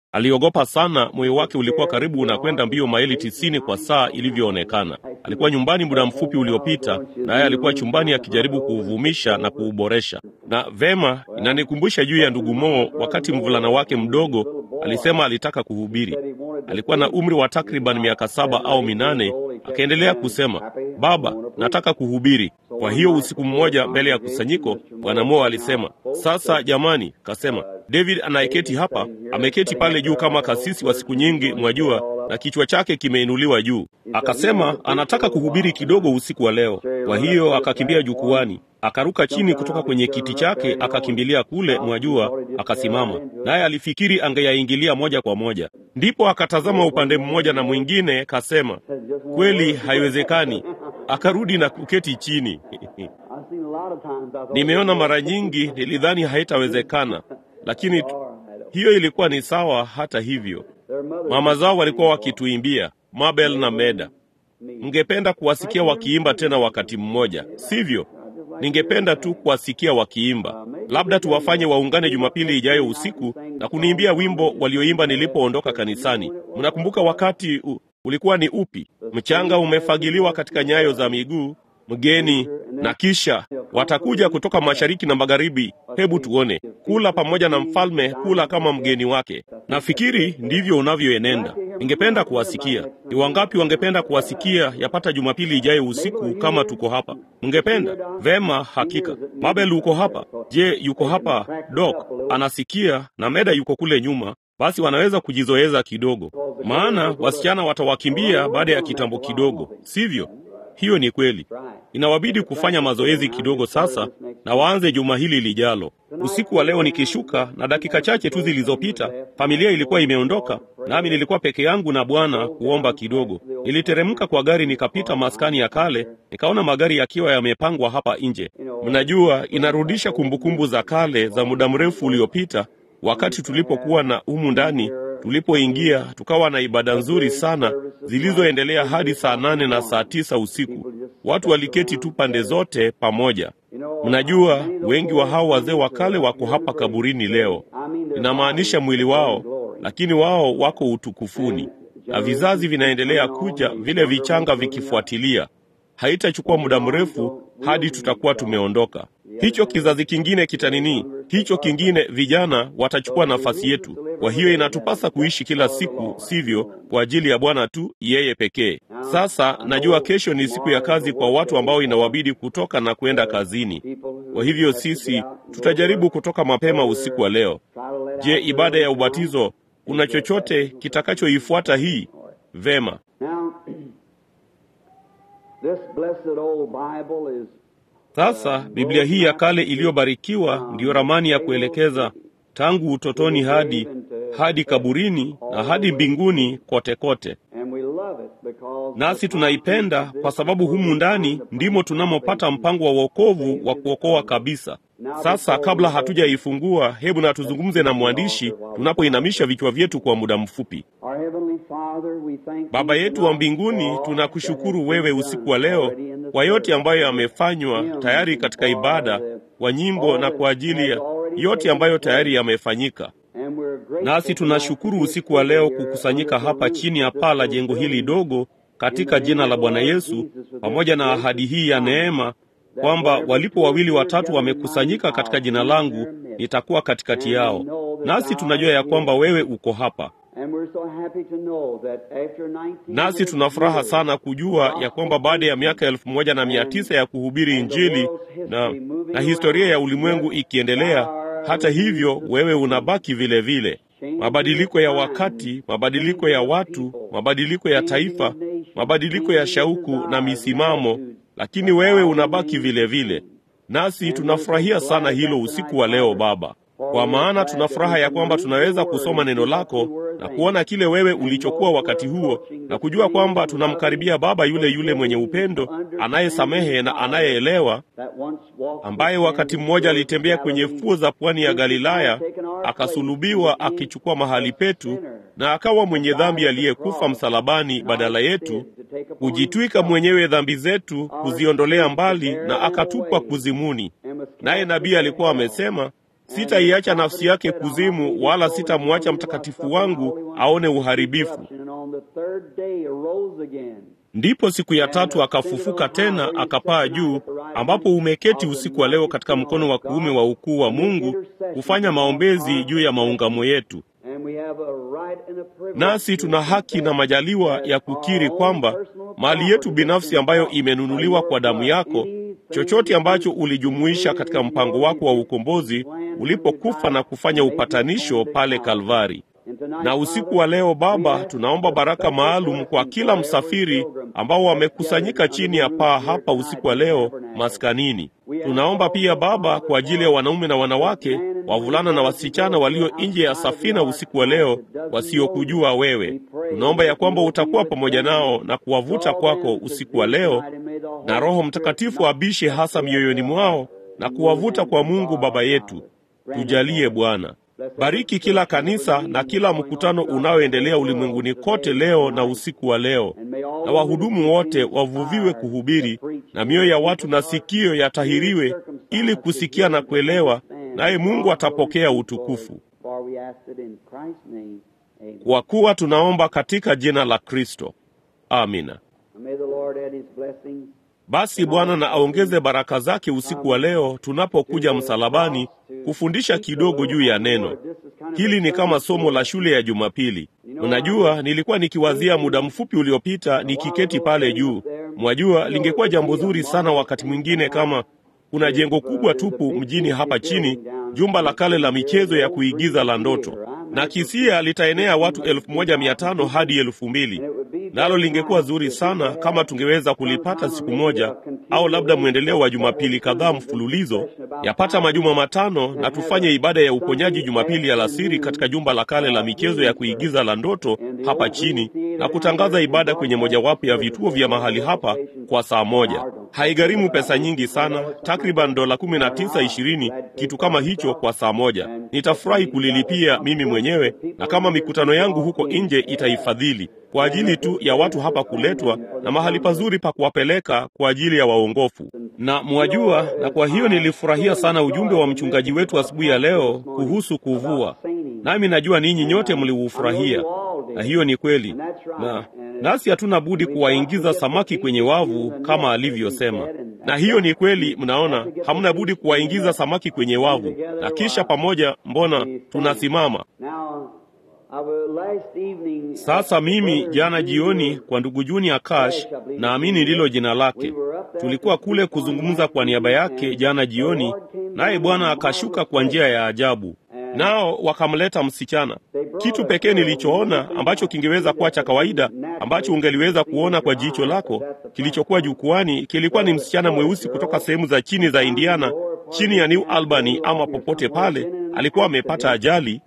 Aliogopa sana, moyo wake ulikuwa karibu unakwenda mbio maili tisini kwa saa ilivyoonekana. Alikuwa nyumbani muda mfupi uliopita, naye alikuwa chumbani akijaribu kuuvumisha na kuuboresha. Na vema, inanikumbusha juu ya ndugu Moo, wakati mvulana wake mdogo alisema alitaka kuhubiri. Alikuwa na umri wa takriban miaka saba au minane. Akaendelea kusema, baba, nataka kuhubiri. Kwa hiyo usiku mmoja mbele ya kusanyiko, bwana Moo alisema, sasa jamani, kasema David anayeketi hapa ameketi pale juu kama kasisi wa siku nyingi, mwajua, na kichwa chake kimeinuliwa juu. Akasema anataka kuhubiri kidogo usiku wa leo. Kwa hiyo akakimbia jukwani, akaruka chini kutoka kwenye kiti chake, akakimbilia kule, mwajua, akasimama. Naye alifikiri angeyaingilia moja kwa moja, ndipo akatazama upande mmoja na mwingine, kasema kweli, haiwezekani. Akarudi na kuketi chini. Nimeona mara nyingi, nilidhani haitawezekana lakini hiyo ilikuwa ni sawa. Hata hivyo, mama zao walikuwa wakituimbia Mabel na Meda. Mngependa kuwasikia wakiimba tena wakati mmoja, sivyo? Ningependa tu kuwasikia wakiimba. Labda tuwafanye waungane Jumapili ijayo usiku na kuniimbia wimbo walioimba nilipoondoka kanisani. Mnakumbuka wakati u, ulikuwa ni upi? Mchanga umefagiliwa katika nyayo za miguu mgeni na kisha watakuja kutoka mashariki na magharibi. Hebu tuone, kula pamoja na mfalme, kula kama mgeni wake. Nafikiri ndivyo unavyoenenda. Ningependa kuwasikia. Ni wangapi wangependa kuwasikia yapata Jumapili ijayo usiku kama tuko hapa? Mngependa? Vema, hakika. Mabel uko hapa? Je, yuko hapa? Dok anasikia na Meda yuko kule nyuma. Basi wanaweza kujizoeza kidogo, maana wasichana watawakimbia baada ya kitambo kidogo, sivyo? Hiyo ni kweli. Inawabidi kufanya mazoezi kidogo sasa, na waanze juma hili lijalo. Usiku wa leo nikishuka, na dakika chache tu zilizopita, familia ilikuwa imeondoka, nami nilikuwa peke yangu na Bwana kuomba kidogo. Niliteremka kwa gari, nikapita maskani ya kale, nikaona magari yakiwa yamepangwa hapa nje. Mnajua, inarudisha kumbukumbu za kale za muda mrefu uliopita, wakati tulipokuwa na humu ndani tulipoingia tukawa na ibada nzuri sana zilizoendelea hadi saa nane na saa tisa usiku. Watu waliketi tu pande zote pamoja. Mnajua, wengi wa hao wazee wa kale wako hapa kaburini leo. Inamaanisha mwili wao, lakini wao wako utukufuni, na vizazi vinaendelea kuja, vile vichanga vikifuatilia. Haitachukua muda mrefu hadi tutakuwa tumeondoka. Hicho kizazi kingine kitanini, hicho kingine, vijana watachukua nafasi yetu. Kwa hiyo inatupasa kuishi kila siku, sivyo, kwa ajili ya Bwana tu, yeye pekee. Sasa najua kesho ni siku ya kazi kwa watu ambao inawabidi kutoka na kwenda kazini. Kwa hivyo sisi tutajaribu kutoka mapema usiku wa leo. Je, ibada ya ubatizo, kuna chochote kitakachoifuata hii? Vema. Sasa Biblia hii ya kale iliyobarikiwa ndiyo ramani ya kuelekeza tangu utotoni hadi hadi kaburini na hadi mbinguni kote kote. Nasi tunaipenda kwa sababu humu ndani ndimo tunamopata mpango wa wokovu wa kuokoa kabisa. Sasa kabla hatujaifungua, hebu na tuzungumze na mwandishi tunapoinamisha vichwa vyetu kwa muda mfupi. Baba yetu wa mbinguni, tunakushukuru wewe usiku wa leo kwa yote ambayo yamefanywa tayari katika ibada, kwa nyimbo na kwa ajili ya yote ambayo tayari yamefanyika. Nasi tunashukuru usiku wa leo kukusanyika hapa chini ya paa la jengo hili dogo katika jina la Bwana Yesu, pamoja na ahadi hii ya neema kwamba walipo wawili watatu wamekusanyika katika jina langu, nitakuwa katikati yao. Nasi tunajua ya kwamba wewe uko hapa. Nasi tuna furaha sana kujua ya kwamba baada ya miaka elfu moja na mia tisa ya kuhubiri Injili na, na historia ya ulimwengu ikiendelea, hata hivyo wewe unabaki vile vile. Mabadiliko ya wakati, mabadiliko ya watu, mabadiliko ya taifa, mabadiliko ya shauku na misimamo, lakini wewe unabaki vile vile. Nasi tunafurahia sana hilo usiku wa leo Baba, kwa maana tuna furaha ya kwamba tunaweza kusoma neno lako na kuona kile wewe ulichokuwa wakati huo na kujua kwamba tunamkaribia Baba yule yule mwenye upendo, anayesamehe na anayeelewa, ambaye wakati mmoja alitembea kwenye fuo za pwani ya Galilaya, akasulubiwa akichukua mahali petu, na akawa mwenye dhambi aliyekufa msalabani badala yetu, kujitwika mwenyewe dhambi zetu, kuziondolea mbali, na akatupwa kuzimuni. Naye nabii alikuwa amesema sitaiacha nafsi yake kuzimu, wala sitamwacha mtakatifu wangu aone uharibifu. Ndipo siku ya tatu akafufuka tena, akapaa juu, ambapo umeketi usiku wa leo katika mkono wa kuume wa ukuu wa Mungu, kufanya maombezi juu ya maungamo yetu. Nasi tuna haki na majaliwa ya kukiri kwamba mali yetu binafsi ambayo imenunuliwa kwa damu yako, chochote ambacho ulijumuisha katika mpango wako wa ukombozi ulipokufa na kufanya upatanisho pale Kalvari. Na usiku wa leo Baba, tunaomba baraka maalum kwa kila msafiri ambao wamekusanyika chini ya paa hapa usiku wa leo maskanini. Tunaomba pia Baba kwa ajili ya wanaume na wanawake, wavulana na wasichana walio nje ya safina usiku wa leo, wasiokujua wewe. Tunaomba ya kwamba utakuwa pamoja nao na kuwavuta kwako usiku wa leo, na Roho Mtakatifu abishe hasa mioyoni mwao na kuwavuta kwa Mungu Baba yetu. Tujalie Bwana. Bariki kila kanisa na kila mkutano unaoendelea ulimwenguni kote leo na usiku wa leo, na wahudumu wote wavuviwe kuhubiri, na mioyo ya watu na sikio yatahiriwe ili kusikia na kuelewa, naye Mungu atapokea utukufu. Kwa kuwa tunaomba katika jina la Kristo, amina. Basi Bwana na aongeze baraka zake usiku wa leo tunapokuja msalabani kufundisha kidogo juu ya neno hili. Ni kama somo la shule ya Jumapili. Unajua, nilikuwa nikiwazia muda mfupi uliopita nikiketi pale juu. Mwajua, lingekuwa jambo zuri sana wakati mwingine kama kuna jengo kubwa tupu mjini hapa chini, jumba la kale la michezo ya kuigiza la ndoto, na kisia litaenea watu elfu moja mia tano hadi elfu mbili nalo lingekuwa zuri sana kama tungeweza kulipata siku moja, au labda mwendeleo wa Jumapili kadhaa mfululizo, yapata majuma matano, na tufanye ibada ya uponyaji Jumapili alasiri katika jumba la kale la michezo ya kuigiza la ndoto hapa chini, na kutangaza ibada kwenye mojawapo ya vituo vya mahali hapa kwa saa moja. Haigharimu pesa nyingi sana, takriban dola kumi na tisa ishirini, kitu kama hicho kwa saa moja. Nitafurahi kulilipia mimi mwenyewe, na kama mikutano yangu huko nje itaifadhili kwa ajili tu ya watu hapa kuletwa na mahali pazuri pa kuwapeleka kwa ajili ya waongofu. Na mwajua, na kwa hiyo nilifurahia sana ujumbe wa mchungaji wetu asubuhi ya leo kuhusu kuvua, nami najua ninyi nyote mliufurahia, na hiyo ni kweli, na nasi hatuna budi kuwaingiza samaki kwenye wavu kama alivyosema, na hiyo ni kweli. Mnaona, hamna budi kuwaingiza samaki kwenye wavu, na kisha pamoja, mbona tunasimama sasa mimi jana jioni kwa ndugu Juni Akash, naamini ndilo jina lake, tulikuwa kule kuzungumza kwa niaba yake jana jioni, naye Bwana akashuka kwa njia ya ajabu, nao wakamleta msichana. Kitu pekee nilichoona ambacho kingeweza kuwa cha kawaida, ambacho ungeliweza kuona kwa jicho lako, kilichokuwa jukwani, kilikuwa ni msichana mweusi kutoka sehemu za chini za Indiana, chini ya New Albany ama popote pale. Alikuwa amepata ajali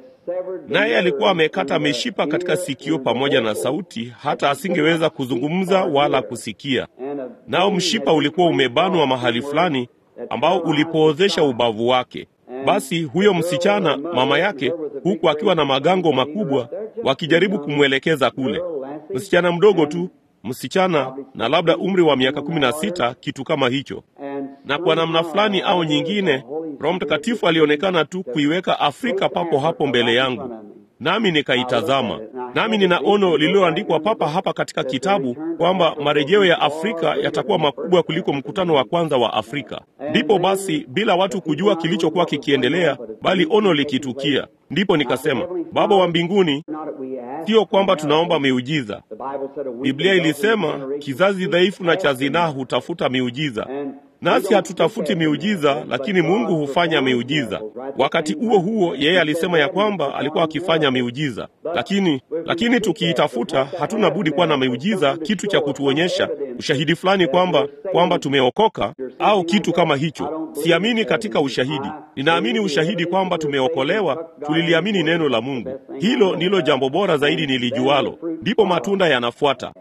naye alikuwa amekata mishipa katika sikio pamoja na sauti, hata asingeweza kuzungumza wala kusikia. Nao mshipa ulikuwa umebanwa mahali fulani ambao ulipoozesha ubavu wake. Basi huyo msichana, mama yake, huku akiwa na magango makubwa, wakijaribu kumwelekeza kule. Msichana mdogo tu, msichana na labda umri wa miaka kumi na sita, kitu kama hicho. Na kwa namna fulani au nyingine, Roho Mtakatifu alionekana tu kuiweka Afrika papo hapo mbele yangu, nami nikaitazama. Nami nina ono lililoandikwa papa hapa katika kitabu kwamba marejeo ya Afrika yatakuwa makubwa kuliko mkutano wa kwanza wa Afrika. Ndipo basi, bila watu kujua kilichokuwa kikiendelea, bali ono likitukia, ndipo nikasema, Baba wa mbinguni, sio kwamba tunaomba miujiza. Biblia ilisema kizazi dhaifu na cha zinaa hutafuta miujiza nasi hatutafuti miujiza, lakini Mungu hufanya miujiza. Wakati huo huo, yeye alisema ya kwamba alikuwa akifanya miujiza, lakini lakini tukiitafuta, hatuna budi kuwa na miujiza, kitu cha kutuonyesha ushahidi fulani kwamba kwamba tumeokoka au kitu kama hicho. Siamini katika ushahidi, ninaamini ushahidi kwamba tumeokolewa, tuliliamini neno la Mungu. Hilo ndilo jambo bora zaidi nilijualo, ndipo matunda yanafuata.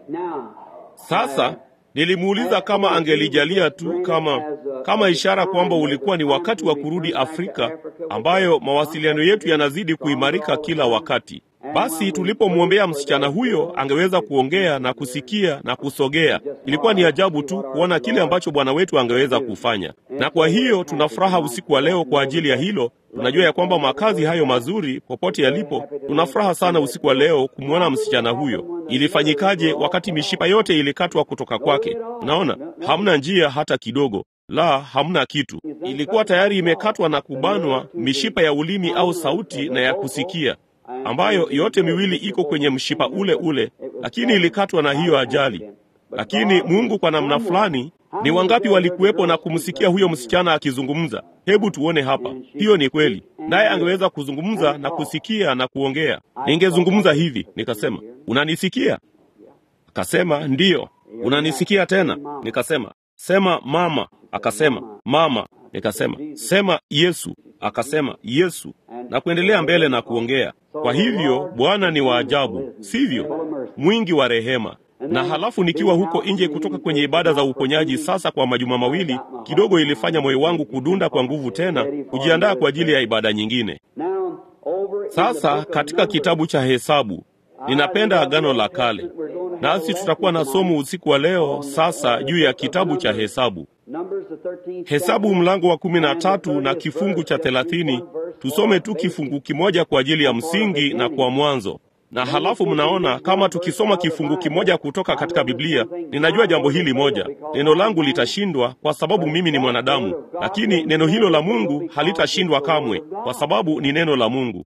Sasa nilimuuliza kama angelijalia tu kama kama ishara kwamba ulikuwa ni wakati wa kurudi Afrika, ambayo mawasiliano yetu yanazidi kuimarika kila wakati. Basi tulipomwombea msichana huyo angeweza kuongea na kusikia na kusogea, ilikuwa ni ajabu tu kuona kile ambacho Bwana wetu angeweza kufanya. Na kwa hiyo tuna furaha usiku wa leo kwa ajili ya hilo. Tunajua ya kwamba makazi hayo mazuri popote yalipo, tuna furaha sana usiku wa leo kumwona msichana huyo. Ilifanyikaje wakati mishipa yote ilikatwa kutoka kwake? Unaona, hamna njia hata kidogo. La, hamna kitu. Ilikuwa tayari imekatwa na kubanwa mishipa ya ulimi au sauti na ya kusikia, ambayo yote miwili iko kwenye mshipa ule ule, lakini ilikatwa na hiyo ajali. Lakini Mungu kwa namna fulani, ni wangapi walikuwepo na kumsikia huyo msichana akizungumza? Hebu tuone hapa. Hiyo ni kweli, naye angeweza kuzungumza na kusikia na kuongea. Ningezungumza hivi nikasema, unanisikia? Akasema ndiyo. Unanisikia tena? Nikasema sema mama. Akasema mama. Nikasema sema Yesu. Akasema Yesu, na kuendelea mbele na kuongea. Kwa hivyo Bwana ni wa ajabu, sivyo? Mwingi wa rehema. Na halafu nikiwa huko nje kutoka kwenye ibada za uponyaji sasa kwa majuma mawili, kidogo ilifanya moyo wangu kudunda kwa nguvu tena, kujiandaa kwa ajili ya ibada nyingine. Sasa katika kitabu cha Hesabu, ninapenda Agano la Kale, nasi tutakuwa na somo usiku wa leo sasa juu ya kitabu cha Hesabu. Hesabu mlango wa kumi na tatu na kifungu cha thelathini. Tusome tu kifungu kimoja kwa ajili ya msingi na kwa mwanzo, na halafu mnaona kama tukisoma kifungu kimoja kutoka katika Biblia, ninajua jambo hili moja, neno langu litashindwa kwa sababu mimi ni mwanadamu, lakini neno hilo la Mungu halitashindwa kamwe kwa sababu ni neno la Mungu.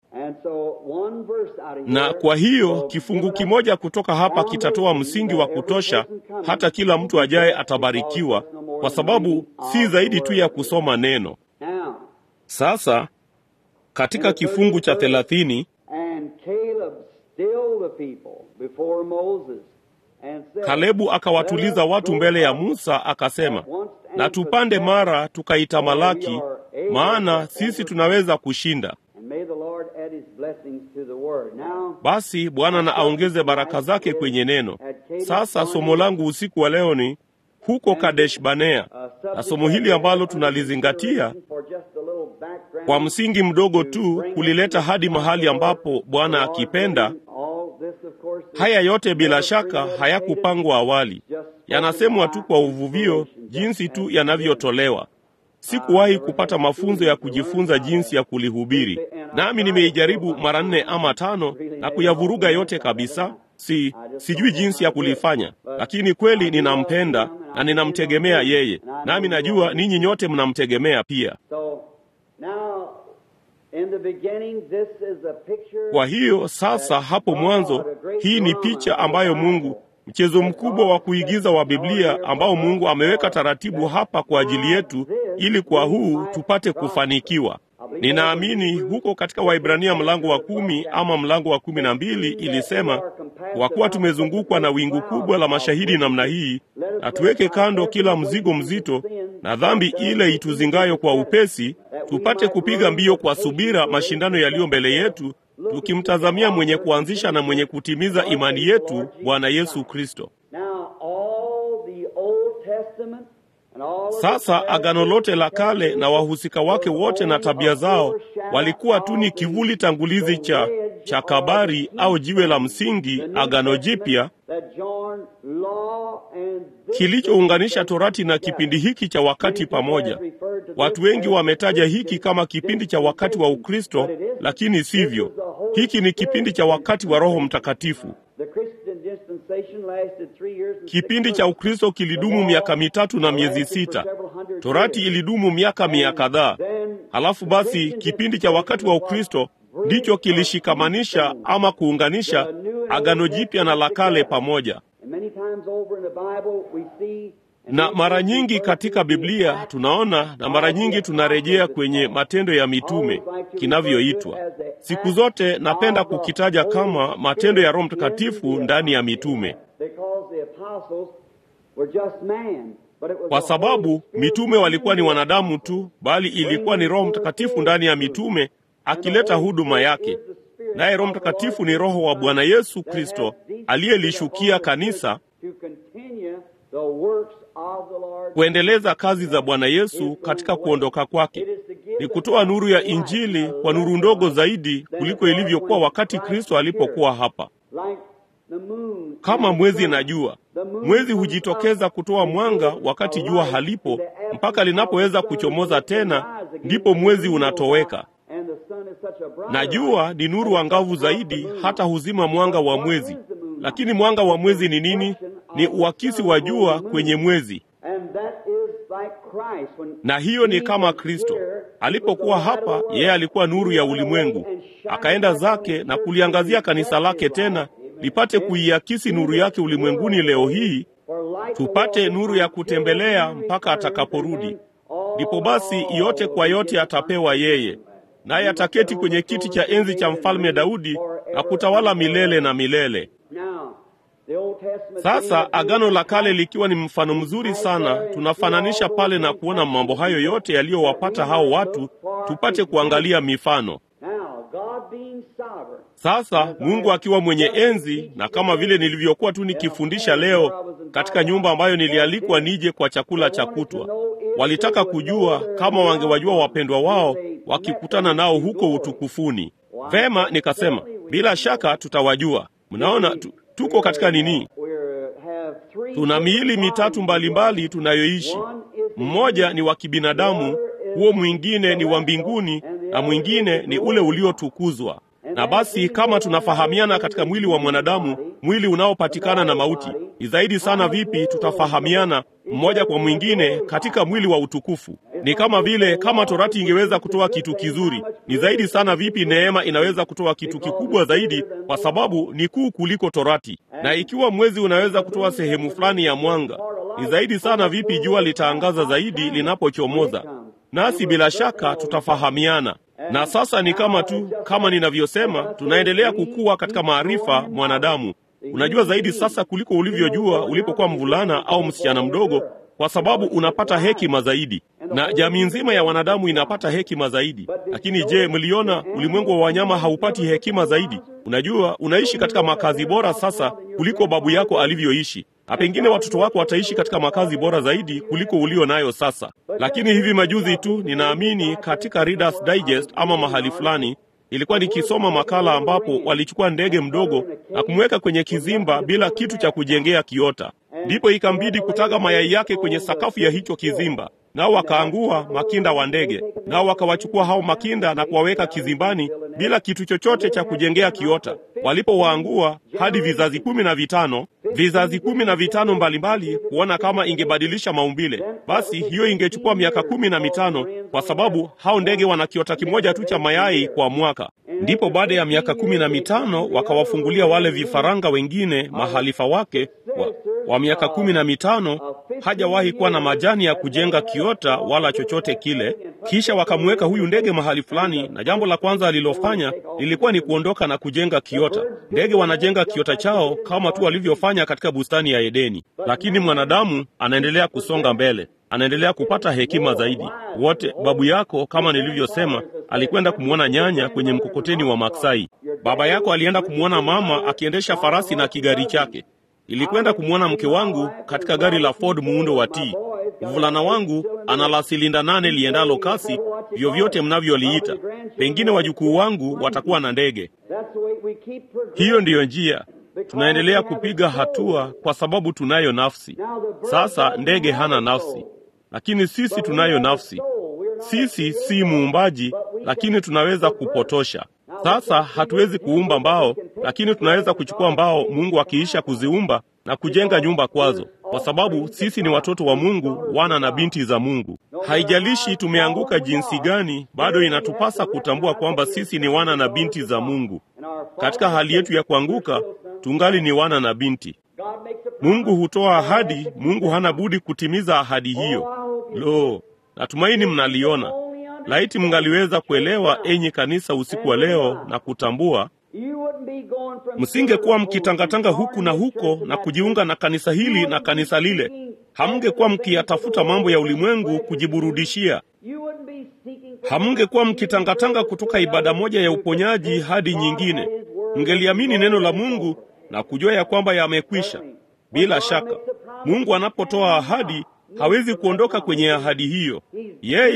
Na kwa hiyo kifungu kimoja kutoka hapa kitatoa msingi wa kutosha, hata kila mtu ajaye atabarikiwa, kwa sababu si zaidi tu ya kusoma neno. Sasa katika kifungu cha thelathini Kalebu akawatuliza watu mbele ya Musa akasema, na tupande mara tukaitamalaki, maana sisi tunaweza kushinda. Basi Bwana na aongeze baraka zake kwenye neno. Sasa somo langu usiku wa leo ni huko Kadesh Banea, na somo hili ambalo tunalizingatia kwa msingi mdogo tu kulileta hadi mahali ambapo Bwana akipenda. Haya yote bila shaka hayakupangwa awali, yanasemwa tu kwa uvuvio, jinsi tu yanavyotolewa. Sikuwahi kupata mafunzo ya kujifunza jinsi ya kulihubiri, nami nimeijaribu mara nne ama tano na kuyavuruga yote kabisa. Si sijui jinsi ya kulifanya, lakini kweli ninampenda na ninamtegemea yeye, nami najua ninyi nyote mnamtegemea pia. Kwa hiyo sasa, hapo mwanzo, hii ni picha ambayo Mungu, mchezo mkubwa wa kuigiza wa Biblia ambao Mungu ameweka taratibu hapa kwa ajili yetu, ili kwa huu tupate kufanikiwa. Ninaamini huko katika Waibrania mlango wa kumi ama mlango wa kumi na mbili ilisema, kwa kuwa tumezungukwa na wingu kubwa la mashahidi namna hii, na tuweke kando kila mzigo mzito na dhambi ile ituzingayo kwa upesi, tupate kupiga mbio kwa subira mashindano yaliyo mbele yetu, tukimtazamia mwenye kuanzisha na mwenye kutimiza imani yetu, Bwana Yesu Kristo. Sasa agano lote la kale na wahusika wake wote na tabia zao walikuwa tu ni kivuli tangulizi cha cha kabari au jiwe la msingi, agano jipya kilichounganisha torati na kipindi hiki cha wakati pamoja. Watu wengi wametaja hiki kama kipindi cha wakati wa Ukristo, lakini sivyo. Hiki ni kipindi cha wakati wa Roho Mtakatifu. Kipindi cha Ukristo kilidumu miaka mitatu na miezi sita. Torati ilidumu miaka mia kadhaa. Halafu basi kipindi cha wakati wa Ukristo ndicho kilishikamanisha ama kuunganisha agano jipya na la kale pamoja. Na mara nyingi katika Biblia tunaona, na mara nyingi tunarejea kwenye Matendo ya Mitume kinavyoitwa. Siku zote napenda kukitaja kama matendo ya Roho Mtakatifu ndani ya mitume, kwa sababu mitume walikuwa ni wanadamu tu, bali ilikuwa ni Roho Mtakatifu ndani ya mitume akileta huduma yake. Naye Roho Mtakatifu ni Roho wa Bwana Yesu Kristo aliyelishukia kanisa kuendeleza kazi za Bwana Yesu katika kuondoka kwake. ni kutoa nuru ya Injili kwa nuru ndogo zaidi kuliko ilivyokuwa wakati Kristo alipokuwa hapa. Kama mwezi na jua, mwezi hujitokeza kutoa mwanga wakati jua halipo, mpaka linapoweza kuchomoza tena, ndipo mwezi unatoweka. Na jua ni nuru angavu zaidi, hata huzima mwanga wa mwezi. Lakini mwanga wa mwezi ni nini? Ni uakisi wa jua kwenye mwezi. Na hiyo ni kama Kristo alipokuwa hapa, yeye alikuwa nuru ya ulimwengu, akaenda zake na kuliangazia kanisa lake tena lipate kuiakisi nuru yake ulimwenguni leo hii, tupate nuru ya kutembelea mpaka atakaporudi. Ndipo basi yote kwa yote atapewa yeye, naye ataketi kwenye kiti cha enzi cha mfalme Daudi na kutawala milele na milele. Sasa Agano la Kale likiwa ni mfano mzuri sana, tunafananisha pale na kuona mambo hayo yote yaliyowapata hao watu, tupate kuangalia mifano. Sasa Mungu akiwa mwenye enzi, na kama vile nilivyokuwa tu nikifundisha leo katika nyumba ambayo nilialikwa nije kwa chakula cha kutwa, walitaka kujua kama wangewajua wapendwa wao wakikutana nao huko utukufuni. Vema, nikasema bila shaka tutawajua. Mnaona tu, tuko katika nini? Tuna miili mitatu mbalimbali tunayoishi. Mmoja ni wa kibinadamu, huo mwingine ni wa mbinguni, na mwingine ni ule uliotukuzwa. Na basi kama tunafahamiana katika mwili wa mwanadamu, mwili unaopatikana na mauti, ni zaidi sana vipi tutafahamiana mmoja kwa mwingine katika mwili wa utukufu? Ni kama vile kama torati ingeweza kutoa kitu kizuri, ni zaidi sana vipi neema inaweza kutoa kitu kikubwa zaidi, kwa sababu ni kuu kuliko torati. Na ikiwa mwezi unaweza kutoa sehemu fulani ya mwanga, ni zaidi sana vipi jua litaangaza zaidi linapochomoza. Nasi bila shaka tutafahamiana na sasa ni kama tu kama ninavyosema, tunaendelea kukua katika maarifa. Mwanadamu unajua zaidi sasa kuliko ulivyojua ulipokuwa mvulana au msichana mdogo, kwa sababu unapata hekima zaidi, na jamii nzima ya wanadamu inapata hekima zaidi. Lakini je, mliona ulimwengu wa wanyama haupati hekima zaidi? Unajua, unaishi katika makazi bora sasa kuliko babu yako alivyoishi na pengine watoto wako wataishi katika makazi bora zaidi kuliko ulio nayo sasa. Lakini hivi majuzi tu, ninaamini katika Reader's Digest ama mahali fulani, ilikuwa nikisoma makala ambapo walichukua ndege mdogo na kumweka kwenye kizimba bila kitu cha kujengea kiota, ndipo ikambidi kutaga mayai yake kwenye sakafu ya hicho kizimba, nao wakaangua makinda wa ndege, nao wakawachukua hao makinda na kuwaweka kizimbani bila kitu chochote cha kujengea kiota. Walipowaangua hadi vizazi kumi na vitano vizazi kumi na vitano mbalimbali kuona kama ingebadilisha maumbile, basi hiyo ingechukua miaka kumi na mitano kwa sababu hao ndege wana kiota kimoja tu cha mayai kwa mwaka. Ndipo baada ya miaka kumi na mitano wakawafungulia wale vifaranga wengine mahalifa wake wa, wa miaka kumi na mitano hajawahi kuwa na majani ya kujenga kiota wala chochote kile. Kisha wakamweka huyu ndege mahali fulani, na jambo la kwanza alilofanya lilikuwa ni kuondoka na kujenga kiota. Ndege wanajenga kiota chao kama tu walivyofanya katika bustani ya Edeni, lakini mwanadamu anaendelea kusonga mbele, anaendelea kupata hekima zaidi. Wote babu yako, kama nilivyosema, alikwenda kumwona nyanya kwenye mkokoteni wa maksai. Baba yako alienda kumwona mama akiendesha farasi na kigari chake. Nilikwenda kumwona mke wangu katika gari la Ford muundo wa T. Mvulana wangu ana la silinda nane liendalo kasi, vyovyote mnavyoliita. Pengine wajukuu wangu watakuwa na ndege. Hiyo ndiyo njia tunaendelea kupiga hatua, kwa sababu tunayo nafsi. Sasa ndege hana nafsi, lakini sisi tunayo nafsi. Sisi si muumbaji, lakini tunaweza kupotosha. Sasa hatuwezi kuumba mbao, lakini tunaweza kuchukua mbao Mungu akiisha kuziumba na kujenga nyumba kwazo, kwa sababu sisi ni watoto wa Mungu, wana na binti za Mungu. Haijalishi tumeanguka jinsi gani, bado inatupasa kutambua kwamba sisi ni wana na binti za Mungu. Katika hali yetu ya kuanguka, tungali ni wana na binti. Mungu hutoa ahadi, Mungu hana budi kutimiza ahadi hiyo. Lo, natumaini mnaliona. Laiti mngaliweza kuelewa, enyi kanisa, usiku wa leo na kutambua, msingekuwa mkitangatanga huku na huko na kujiunga na kanisa hili na kanisa lile. Hamngekuwa mkiyatafuta mambo ya ulimwengu kujiburudishia. Hamngekuwa mkitangatanga kutoka ibada moja ya uponyaji hadi nyingine. Mngeliamini neno la Mungu na kujua ya kwamba yamekwisha. Bila shaka, Mungu anapotoa ahadi hawezi kuondoka kwenye ahadi hiyo. Yeye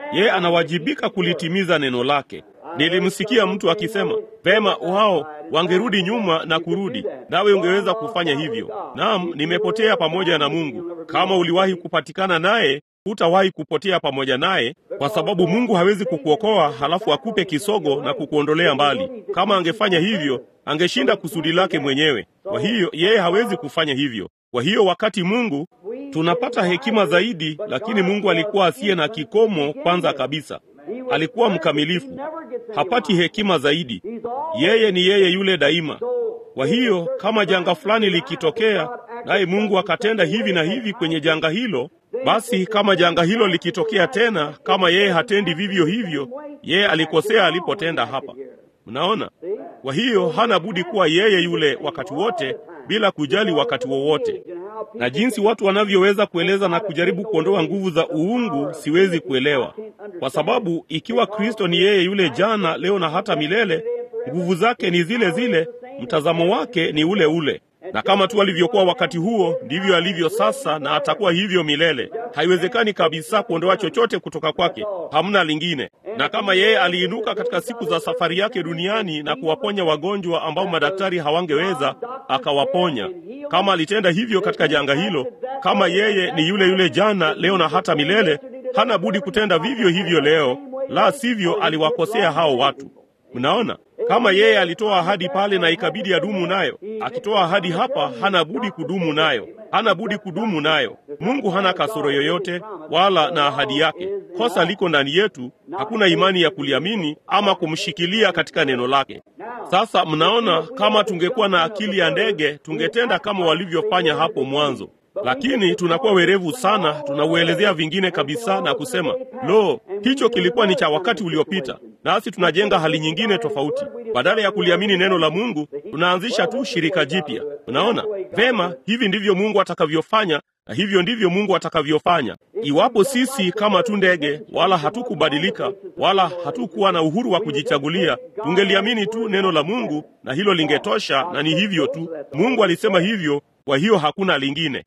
Yeye anawajibika kulitimiza neno lake. Nilimsikia mtu akisema, vema, wao wangerudi nyuma na kurudi, nawe ungeweza kufanya hivyo. Naam, nimepotea pamoja na Mungu. Kama uliwahi kupatikana naye, hutawahi kupotea pamoja naye, kwa sababu Mungu hawezi kukuokoa halafu akupe kisogo na kukuondolea mbali. Kama angefanya hivyo, angeshinda kusudi lake mwenyewe. Kwa hiyo yeye hawezi kufanya hivyo. Kwa hiyo wakati Mungu tunapata hekima zaidi, lakini Mungu alikuwa asiye na kikomo. Kwanza kabisa, alikuwa mkamilifu, hapati hekima zaidi. Yeye ni yeye yule daima. Kwa hiyo kama janga fulani likitokea, naye Mungu akatenda hivi na hivi kwenye janga hilo, basi kama janga hilo likitokea tena, kama yeye hatendi vivyo hivyo, yeye alikosea alipotenda hapa. Mnaona? Kwa hiyo hana budi kuwa yeye yule wakati wote, bila kujali wakati wowote. Na jinsi watu wanavyoweza kueleza na kujaribu kuondoa nguvu za uungu, siwezi kuelewa, kwa sababu ikiwa Kristo ni yeye yule jana, leo na hata milele, nguvu zake ni zile zile, mtazamo wake ni ule ule na kama tu alivyokuwa wakati huo ndivyo alivyo sasa, na atakuwa hivyo milele. Haiwezekani kabisa kuondoa chochote kutoka kwake, hamna lingine. Na kama yeye aliinuka katika siku za safari yake duniani na kuwaponya wagonjwa ambao madaktari hawangeweza, akawaponya. Kama alitenda hivyo katika janga hilo, kama yeye ni yule yule jana, leo na hata milele, hana budi kutenda vivyo hivyo leo, la sivyo aliwakosea hao watu. Mnaona, kama yeye alitoa ahadi pale na ikabidi adumu nayo, akitoa ahadi hapa, hana budi kudumu nayo, hana budi kudumu nayo. Mungu hana kasoro yoyote wala na ahadi yake. Kosa liko ndani yetu, hakuna imani ya kuliamini ama kumshikilia katika neno lake. Sasa mnaona, kama tungekuwa na akili ya ndege, tungetenda kama walivyofanya hapo mwanzo lakini tunakuwa werevu sana, tunauelezea vingine kabisa na kusema lo, hicho kilikuwa ni cha wakati uliopita, nasi tunajenga hali nyingine tofauti. Badala ya kuliamini neno la Mungu, tunaanzisha tu shirika jipya. Unaona vema, hivi ndivyo Mungu atakavyofanya, na hivyo ndivyo Mungu atakavyofanya. Iwapo sisi kama tu ndege, wala hatukubadilika wala hatukuwa na uhuru wa kujichagulia, tungeliamini tu neno la Mungu na hilo lingetosha, na ni hivyo tu. Mungu alisema hivyo, kwa hiyo hakuna lingine.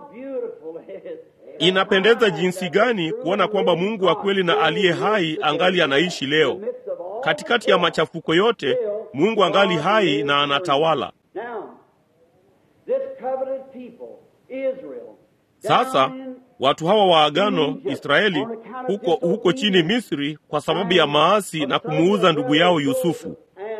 Inapendeza jinsi gani kuona kwamba Mungu wa kweli na aliye hai angali anaishi leo. Katikati ya machafuko yote, Mungu angali hai na anatawala. Sasa watu hawa wa agano Israeli huko huko chini Misri kwa sababu ya maasi na kumuuza ndugu yao Yusufu.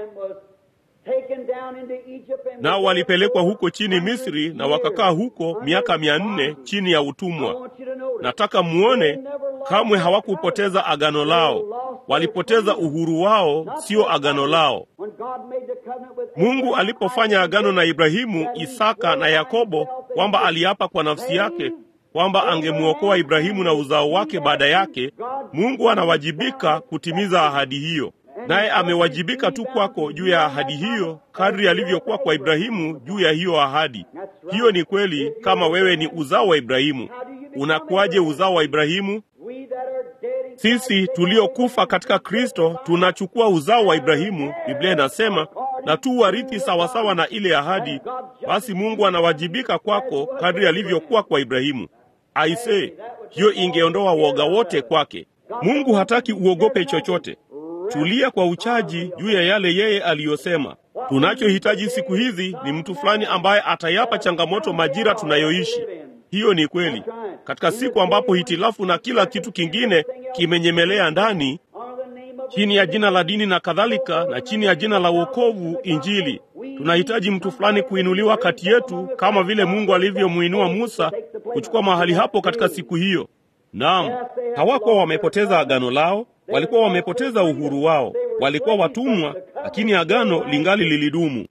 Nao walipelekwa huko chini Misri na wakakaa huko miaka mia nne chini ya utumwa. Nataka muone, kamwe hawakupoteza agano lao. Walipoteza uhuru wao, sio agano lao. Mungu alipofanya agano na Ibrahimu, Isaka na Yakobo kwamba aliapa kwa nafsi yake kwamba angemwokoa Ibrahimu na uzao wake baada yake, Mungu anawajibika kutimiza ahadi hiyo naye amewajibika tu kwako juu ya ahadi hiyo, kadri alivyokuwa kwa Ibrahimu juu ya hiyo ahadi. Hiyo ni kweli. Kama wewe ni uzao wa Ibrahimu, unakuwaje uzao wa Ibrahimu? Sisi tuliokufa katika Kristo tunachukua uzao wa Ibrahimu, Biblia inasema, na tu warithi sawasawa na ile ahadi. Basi Mungu anawajibika kwako kadri alivyokuwa kwa Ibrahimu. Aisee, hiyo ingeondoa woga wote kwake. Mungu hataki uogope chochote. Tulia kwa uchaji juu ya yale yeye aliyosema. Tunachohitaji siku hizi ni mtu fulani ambaye atayapa changamoto majira tunayoishi. Hiyo ni kweli. Katika siku ambapo hitilafu na kila kitu kingine kimenyemelea ndani, chini ya jina la dini na kadhalika, na chini ya jina la wokovu, Injili, tunahitaji mtu fulani kuinuliwa kati yetu, kama vile Mungu alivyomuinua Musa kuchukua mahali hapo katika siku hiyo. Naam, hawakuwa wamepoteza agano lao walikuwa wamepoteza uhuru wao, walikuwa watumwa, lakini agano lingali lilidumu.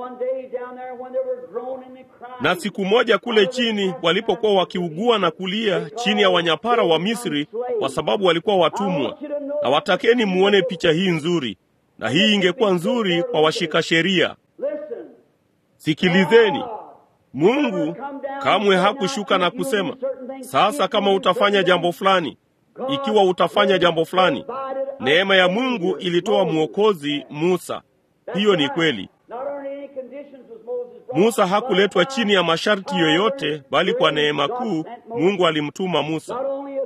Na siku moja kule chini, walipokuwa wakiugua na kulia chini ya wanyapara wa Misri kwa sababu walikuwa watumwa, na watakeni muone picha hii nzuri, na hii ingekuwa nzuri kwa washika sheria. Sikilizeni, Mungu kamwe hakushuka na kusema, sasa kama utafanya jambo fulani ikiwa utafanya jambo fulani. Neema ya Mungu ilitoa mwokozi Musa. Hiyo ni kweli. Musa hakuletwa chini ya masharti yoyote, bali kwa neema kuu Mungu alimtuma Musa.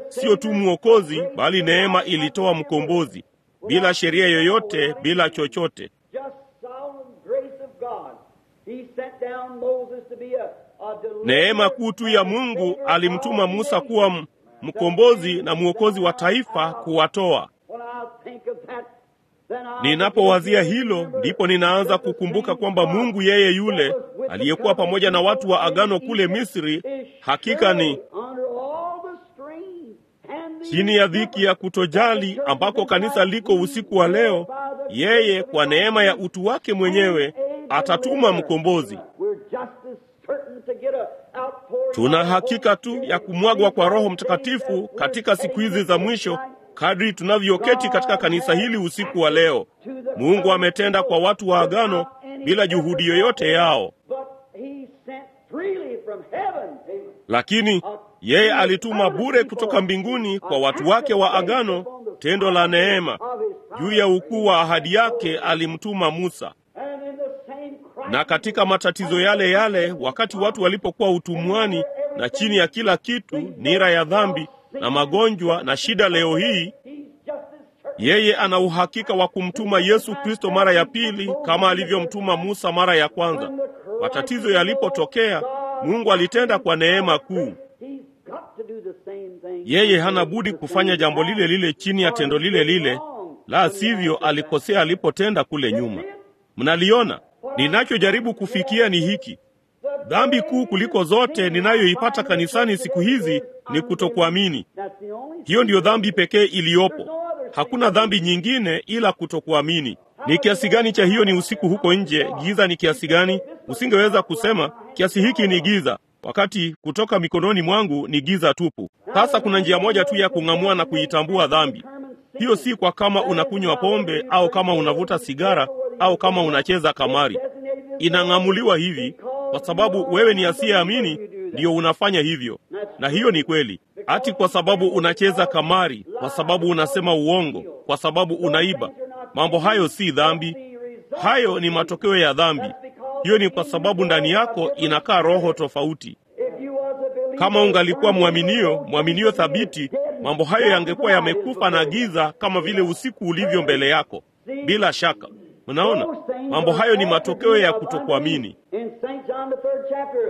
sio tu mwokozi, bali neema ilitoa mkombozi, bila sheria yoyote, bila chochote. Just sovereign grace of God. He sent down Moses to be a, a deliverer Neema kuu tu ya Mungu alimtuma Musa kuwa m- mkombozi na mwokozi wa taifa kuwatoa. When I think of that, then I Ninapowazia hilo, ndipo ninaanza kukumbuka kwamba Mungu yeye yule aliyekuwa pamoja na watu wa agano kule Misri, hakika ni under all the strain and the chini ya dhiki ya kutojali ambako kanisa liko usiku wa leo, yeye kwa neema ya utu wake mwenyewe atatuma mkombozi. We're just as certain to get a outpouring Tuna hakika tu ya kumwagwa kwa Roho Mtakatifu katika siku hizi za mwisho kadri tunavyoketi katika kanisa hili usiku wa leo. Mungu ametenda kwa watu wa agano bila juhudi yoyote yao, But he sent freely from heaven. lakini yeye alituma bure kutoka mbinguni kwa watu wake wa agano tendo la neema. Juu ya ukuu wa ahadi yake alimtuma Musa. And in the same Christ, Na katika matatizo yale yale, wakati watu walipokuwa utumwani na chini ya kila kitu, nira ya dhambi na magonjwa na shida, leo hii he's just as certain. yeye ana uhakika wa kumtuma Yesu Kristo mara ya pili kama alivyomtuma Musa mara ya kwanza. Matatizo yalipotokea, Mungu alitenda kwa neema kuu. He's got to do the same thing. Yeye hana budi kufanya jambo lile lile chini ya tendo lile lile, la sivyo alikosea alipotenda kule nyuma. Mnaliona, ninachojaribu kufikia ni hiki: dhambi kuu kuliko zote ninayoipata kanisani siku hizi ni kutokuamini. That's the only Hiyo ndiyo dhambi pekee iliyopo. Hakuna dhambi nyingine ila kutokuamini. Ni kiasi gani cha hiyo ni usiku huko nje? Giza ni kiasi gani? Usingeweza kusema kiasi hiki ni giza, wakati kutoka mikononi mwangu ni giza tupu. Sasa kuna njia moja tu ya kung'amua na kuitambua dhambi. Hiyo si kwa kama unakunywa pombe au kama unavuta sigara au kama unacheza kamari. Inang'amuliwa hivi kwa sababu wewe ni asiyeamini, ndiyo unafanya hivyo, na hiyo ni kweli. Ati kwa sababu unacheza kamari, kwa sababu unasema uongo, kwa sababu unaiba. Mambo hayo si dhambi, hayo ni matokeo ya dhambi. Hiyo ni kwa sababu ndani yako inakaa roho tofauti. If you was a believer, Kama ungalikuwa mwaminio, mwaminio thabiti, mambo hayo yangekuwa yamekufa na giza kama vile usiku ulivyo mbele yako. Bila shaka, mnaona, mambo hayo ni matokeo ya kutokuamini. In St. John the third chapter,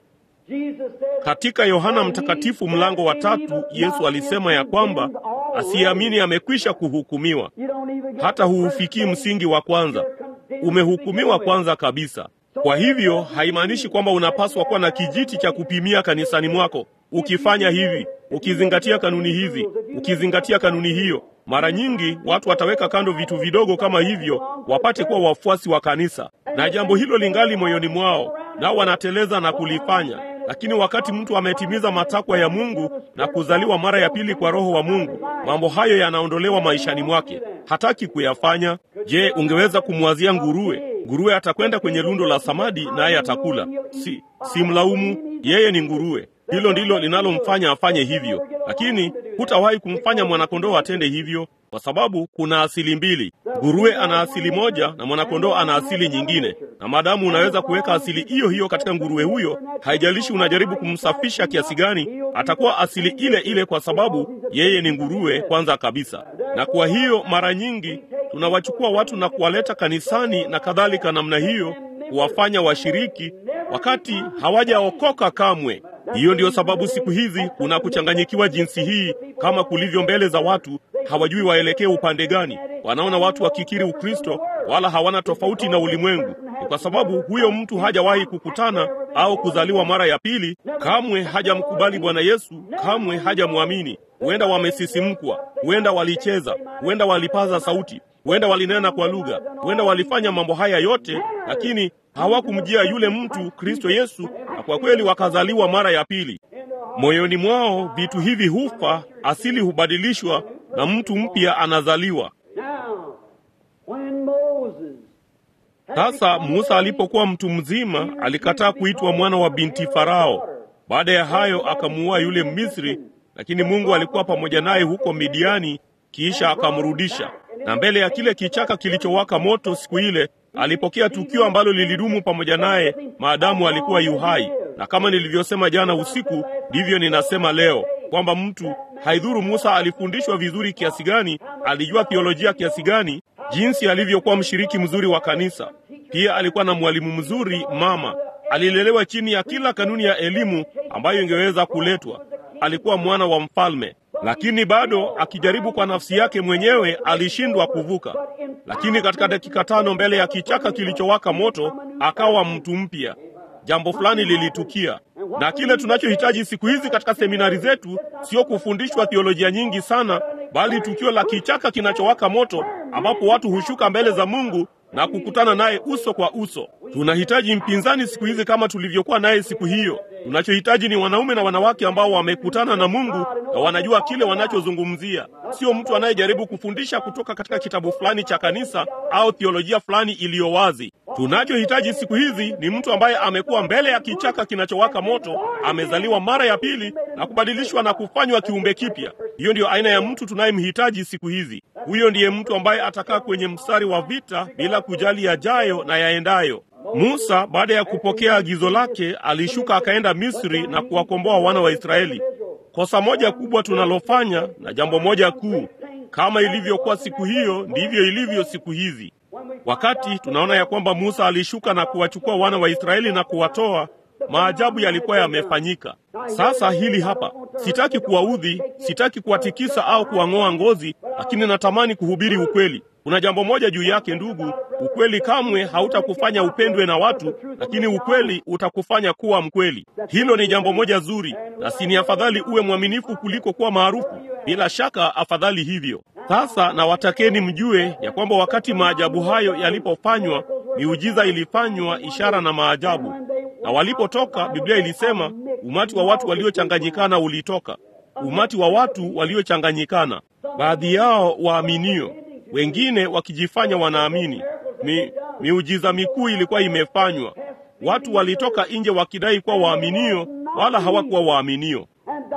Jesus said, Katika Yohana Mtakatifu mlango wa tatu, Yesu alisema ya kwamba asiyeamini amekwisha kuhukumiwa, you don't even get hata huufikii msingi wa kwanza, umehukumiwa kwanza kabisa. Kwa hivyo haimaanishi kwamba unapaswa kuwa na kijiti cha kupimia kanisani mwako. Ukifanya hivi, ukizingatia kanuni hizi, ukizingatia kanuni hiyo, mara nyingi watu wataweka kando vitu vidogo kama hivyo wapate kuwa wafuasi wa kanisa, na jambo hilo lingali moyoni mwao, nao wanateleza na kulifanya. Lakini wakati mtu ametimiza matakwa ya Mungu na kuzaliwa mara ya pili kwa Roho wa Mungu, mambo hayo yanaondolewa maishani mwake. Hataki kuyafanya. Je, ungeweza kumwazia nguruwe? Nguruwe atakwenda kwenye lundo la samadi naye atakula. Si, si mlaumu, yeye ni nguruwe. Hilo ndilo linalomfanya afanye hivyo, lakini hutawahi kumfanya mwanakondoo atende hivyo, kwa sababu kuna asili mbili. Nguruwe ana asili moja na mwanakondoo ana asili nyingine, na maadamu unaweza kuweka asili hiyo hiyo katika nguruwe huyo, haijalishi unajaribu kumsafisha kiasi gani, atakuwa asili ile ile, kwa sababu yeye ni nguruwe kwanza kabisa. Na kwa hiyo mara nyingi tunawachukua watu na kuwaleta kanisani na kadhalika namna hiyo, kuwafanya washiriki wakati hawajaokoka kamwe. Hiyo ndiyo sababu siku hizi kuna kuchanganyikiwa jinsi hii, kama kulivyo mbele za watu, hawajui waelekee upande gani. Wanaona watu wakikiri Ukristo wala hawana tofauti na ulimwengu. Ni kwa sababu huyo mtu hajawahi kukutana au kuzaliwa mara ya pili, kamwe hajamkubali Bwana Yesu, kamwe hajamwamini. Huenda wamesisimkwa, huenda walicheza, huenda walipaza sauti, huenda walinena kwa lugha, huenda walifanya mambo haya yote, lakini hawakumjia yule mtu Kristo Yesu, na kwa kweli wakazaliwa mara ya pili. Moyoni mwao vitu hivi hufa, asili hubadilishwa na mtu mpya anazaliwa. Now, when Moses had Sasa become Musa alipokuwa mtu mzima, alikataa kuitwa mwana wa binti Farao. Baada ya hayo akamuua yule Misri, lakini Mungu alikuwa pamoja naye huko Midiani, kisha akamrudisha. Na mbele ya kile kichaka kilichowaka moto siku ile, alipokea tukio ambalo lilidumu pamoja naye maadamu alikuwa yu hai. Na kama nilivyosema jana usiku, ndivyo ninasema leo. kwamba mtu, haidhuru Musa alifundishwa vizuri kiasi gani, alijua theolojia kiasi gani, jinsi alivyokuwa mshiriki mzuri wa kanisa. Pia alikuwa na mwalimu mzuri mama, alilelewa chini ya kila kanuni ya elimu ambayo ingeweza kuletwa. Alikuwa mwana wa mfalme, lakini bado akijaribu kwa nafsi yake mwenyewe alishindwa kuvuka. Lakini katika dakika tano mbele ya kichaka kilichowaka moto akawa mtu mpya. Jambo fulani lilitukia, na kile tunachohitaji siku hizi katika seminari zetu sio kufundishwa theolojia nyingi sana, bali tukio la kichaka kinachowaka moto, ambapo watu hushuka mbele za Mungu na kukutana naye uso kwa uso. Tunahitaji mpinzani siku hizi kama tulivyokuwa naye siku hiyo. Tunachohitaji ni wanaume na wanawake ambao wamekutana na Mungu na wanajua kile wanachozungumzia, sio mtu anayejaribu kufundisha kutoka katika kitabu fulani cha kanisa au theolojia fulani iliyo wazi. Tunachohitaji siku hizi ni mtu ambaye amekuwa mbele ya kichaka kinachowaka moto, amezaliwa mara ya pili na kubadilishwa na kufanywa kiumbe kipya. Hiyo ndiyo aina ya mtu tunayemhitaji siku hizi. Huyo ndiye mtu ambaye atakaa kwenye mstari wa vita bila kujali yajayo na yaendayo. Musa baada ya kupokea agizo lake alishuka akaenda Misri na kuwakomboa wana wa Israeli. Kosa moja kubwa tunalofanya na jambo moja kuu, kama ilivyokuwa siku hiyo, ndivyo ilivyo siku hizi. Wakati tunaona ya kwamba Musa alishuka na kuwachukua wana wa Israeli na kuwatoa, maajabu yalikuwa yamefanyika. Sasa hili hapa, sitaki kuwaudhi, sitaki kuwatikisa au kuwang'oa ngozi, lakini natamani kuhubiri ukweli. Kuna jambo moja juu yake, ndugu. Ukweli kamwe hautakufanya upendwe na watu, lakini ukweli utakufanya kuwa mkweli. Hilo ni jambo moja zuri, na si ni afadhali uwe mwaminifu kuliko kuwa maarufu? Bila shaka afadhali hivyo. Sasa nawatakeni mjue ya kwamba wakati maajabu hayo yalipofanywa, miujiza ilifanywa, ishara na maajabu. Na walipotoka, Biblia ilisema umati wa watu waliochanganyikana ulitoka, umati wa watu waliochanganyikana, baadhi yao waaminio wengine wakijifanya wanaamini. Mi, miujiza mikuu ilikuwa imefanywa. Watu walitoka nje wakidai kuwa waaminio, wala hawakuwa waaminio.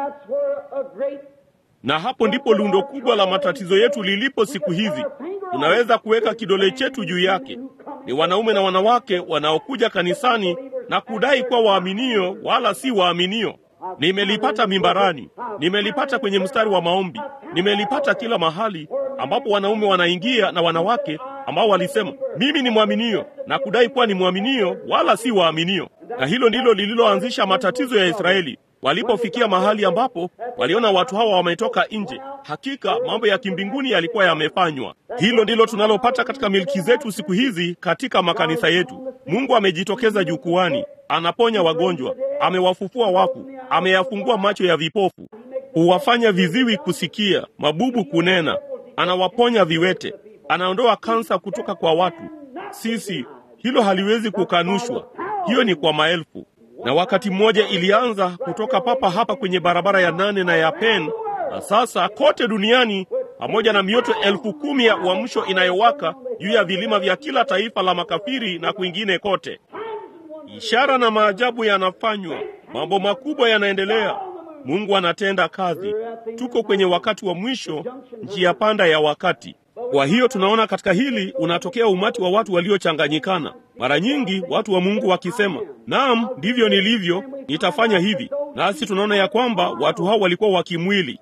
Na hapo ndipo lundo kubwa la matatizo yetu lilipo siku hizi. Tunaweza kuweka kidole chetu juu yake. Ni wanaume na wanawake wanaokuja kanisani na kudai kuwa waaminio, wala si waaminio. Nimelipata mimbarani, nimelipata kwenye mstari wa maombi, nimelipata kila mahali ambapo wanaume wanaingia na wanawake ambao walisema mimi ni mwaminio na kudai kuwa ni mwaminio wala si waaminio. Na hilo ndilo lililoanzisha matatizo ya Israeli walipofikia mahali ambapo waliona watu hawa wametoka nje. Hakika mambo ya kimbinguni yalikuwa yamefanywa. Hilo ndilo tunalopata katika milki zetu siku hizi katika makanisa yetu. Mungu amejitokeza jukwani, anaponya wagonjwa, amewafufua wafu, ameyafungua macho ya vipofu, huwafanya viziwi kusikia, mabubu kunena, anawaponya viwete, anaondoa kansa kutoka kwa watu. Sisi hilo haliwezi kukanushwa, hiyo ni kwa maelfu. Na wakati mmoja ilianza kutoka papa hapa kwenye barabara ya nane na ya Penn, na sasa kote duniani, pamoja na mioto elfu kumi ya uamsho inayowaka juu ya vilima vya kila taifa la makafiri na kwingine kote. Ishara na maajabu yanafanywa, mambo makubwa yanaendelea. Mungu anatenda kazi. Tuko kwenye wakati wa mwisho, njia panda ya wakati. Kwa hiyo tunaona katika hili unatokea umati wa watu waliochanganyikana. Mara nyingi watu wa Mungu wakisema, naam, ndivyo nilivyo, nitafanya hivi. Nasi tunaona ya kwamba watu hao walikuwa wa kimwili.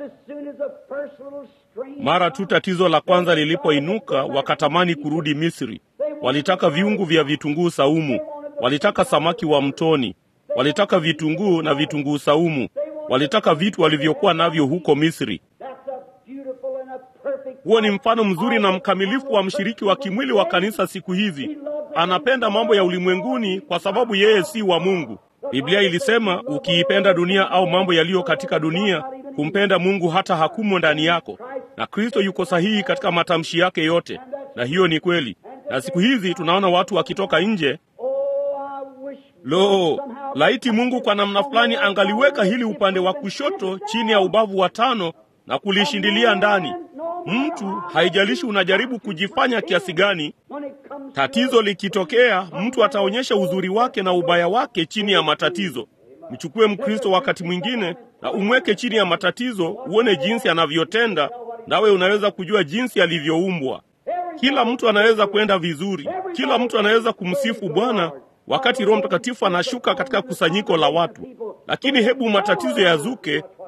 Mara tu tatizo la kwanza lilipoinuka, wakatamani kurudi Misri. Walitaka viungu vya vitunguu saumu, walitaka samaki wa mtoni, walitaka vitunguu na vitunguu saumu, walitaka vitu walivyokuwa navyo huko Misri. Huo ni mfano mzuri na mkamilifu wa mshiriki wa kimwili wa kanisa siku hizi. Anapenda mambo ya ulimwenguni kwa sababu yeye si wa Mungu. Biblia ilisema ukiipenda dunia au mambo yaliyo katika dunia, kumpenda Mungu hata hakumo ndani yako. Na Kristo yuko sahihi katika matamshi yake yote, na hiyo ni kweli. Na siku hizi tunaona watu wakitoka nje. Lo, laiti Mungu kwa namna fulani angaliweka hili upande wa kushoto chini ya ubavu wa tano na kulishindilia ndani. Mtu haijalishi unajaribu kujifanya kiasi gani, tatizo likitokea, mtu ataonyesha uzuri wake na ubaya wake chini ya matatizo. Mchukue Mkristo wakati mwingine na umweke chini ya matatizo, uone jinsi anavyotenda, nawe unaweza kujua jinsi alivyoumbwa. Kila mtu anaweza kwenda vizuri, kila mtu anaweza kumsifu Bwana wakati Roho Mtakatifu anashuka katika kusanyiko la watu, lakini hebu matatizo yazuke,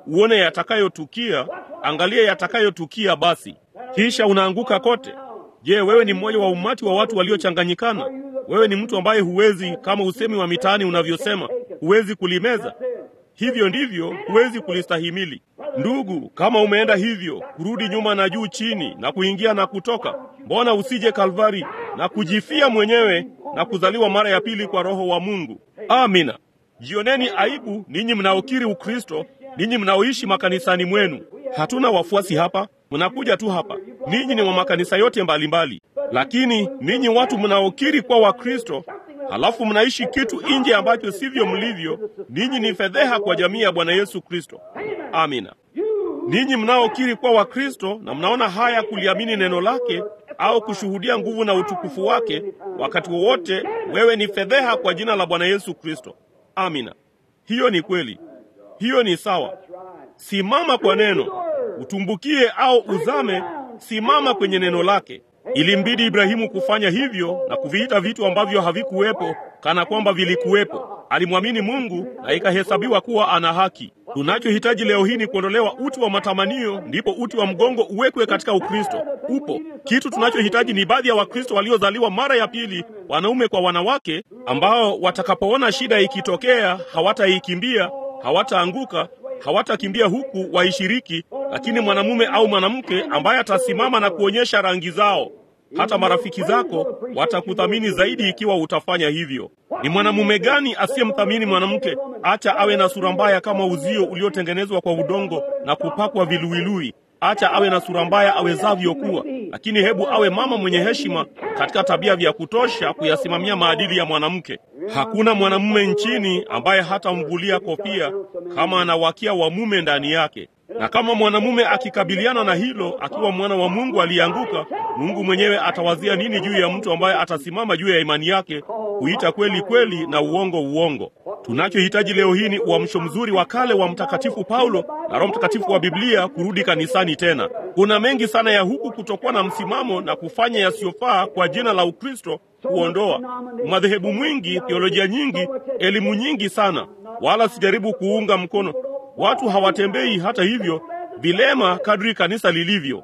uone yatakayotukia, angalia yatakayotukia basi, kisha unaanguka kote. Je, wewe ni mmoja wa umati wa watu waliochanganyikana? Wewe ni mtu ambaye huwezi, kama usemi wa mitaani unavyosema, huwezi kulimeza. Hivyo ndivyo huwezi kulistahimili. Ndugu, kama umeenda hivyo, kurudi nyuma na juu chini na kuingia na kutoka, mbona usije Kalvari na kujifia mwenyewe na kuzaliwa mara ya pili kwa Roho wa Mungu? Amina. Jioneni aibu ninyi mnaokiri Ukristo, ninyi mnaoishi makanisani mwenu. Hatuna wafuasi hapa, mnakuja tu hapa. Ninyi ni wa makanisa yote mbalimbali mbali. Lakini ninyi watu mnaokiri kwa Wakristo halafu mnaishi kitu nje ambacho sivyo mlivyo, ninyi ni fedheha kwa jamii ya Bwana Yesu Kristo. Amina. Ninyi mnaokiri kwa Wakristo na mnaona haya kuliamini neno lake au kushuhudia nguvu na utukufu wake wakati wowote, wewe ni fedheha kwa jina la Bwana Yesu Kristo. Amina. Hiyo ni kweli, hiyo ni sawa. Simama kwa neno, utumbukie au uzame, simama kwenye neno lake. Ilimbidi Ibrahimu kufanya hivyo na kuviita vitu ambavyo havikuwepo kana kwamba vilikuwepo. Alimwamini Mungu na ikahesabiwa kuwa ana haki. Tunachohitaji leo hii ni kuondolewa uti wa matamanio, ndipo uti wa mgongo uwekwe katika Ukristo. Upo kitu tunachohitaji ni baadhi ya Wakristo waliozaliwa mara ya pili, wanaume kwa wanawake, ambao watakapoona shida ikitokea hawataikimbia, hawataanguka, hawatakimbia huku waishiriki, lakini mwanamume au mwanamke ambaye atasimama na kuonyesha rangi zao. Hata marafiki zako watakuthamini zaidi ikiwa utafanya hivyo. Ni mwanamume gani asiyemthamini mwanamke? Acha awe na sura mbaya kama uzio uliotengenezwa kwa udongo na kupakwa viluilui. Acha awe na sura mbaya awezavyo kuwa, lakini hebu awe mama mwenye heshima katika tabia vya kutosha kuyasimamia maadili ya mwanamke. Hakuna mwanamume nchini ambaye hatamvulia kofia kama anawakia wa mume ndani yake. Na kama mwanamume akikabiliana na hilo akiwa mwana wa Mungu aliyeanguka, Mungu mwenyewe atawazia nini juu ya mtu ambaye atasimama juu ya imani yake kuita kweli kweli na uongo uongo? Tunachohitaji leo hii ni uamsho mzuri wa kale wa Mtakatifu Paulo na Roho Mtakatifu wa Biblia kurudi kanisani tena. Kuna mengi sana ya huku kutokuwa na msimamo na kufanya yasiyofaa kwa jina la Ukristo kuondoa madhehebu mwingi, theolojia nyingi, elimu nyingi sana, wala sijaribu kuunga mkono Watu hawatembei hata hivyo vilema kadri kanisa lilivyo.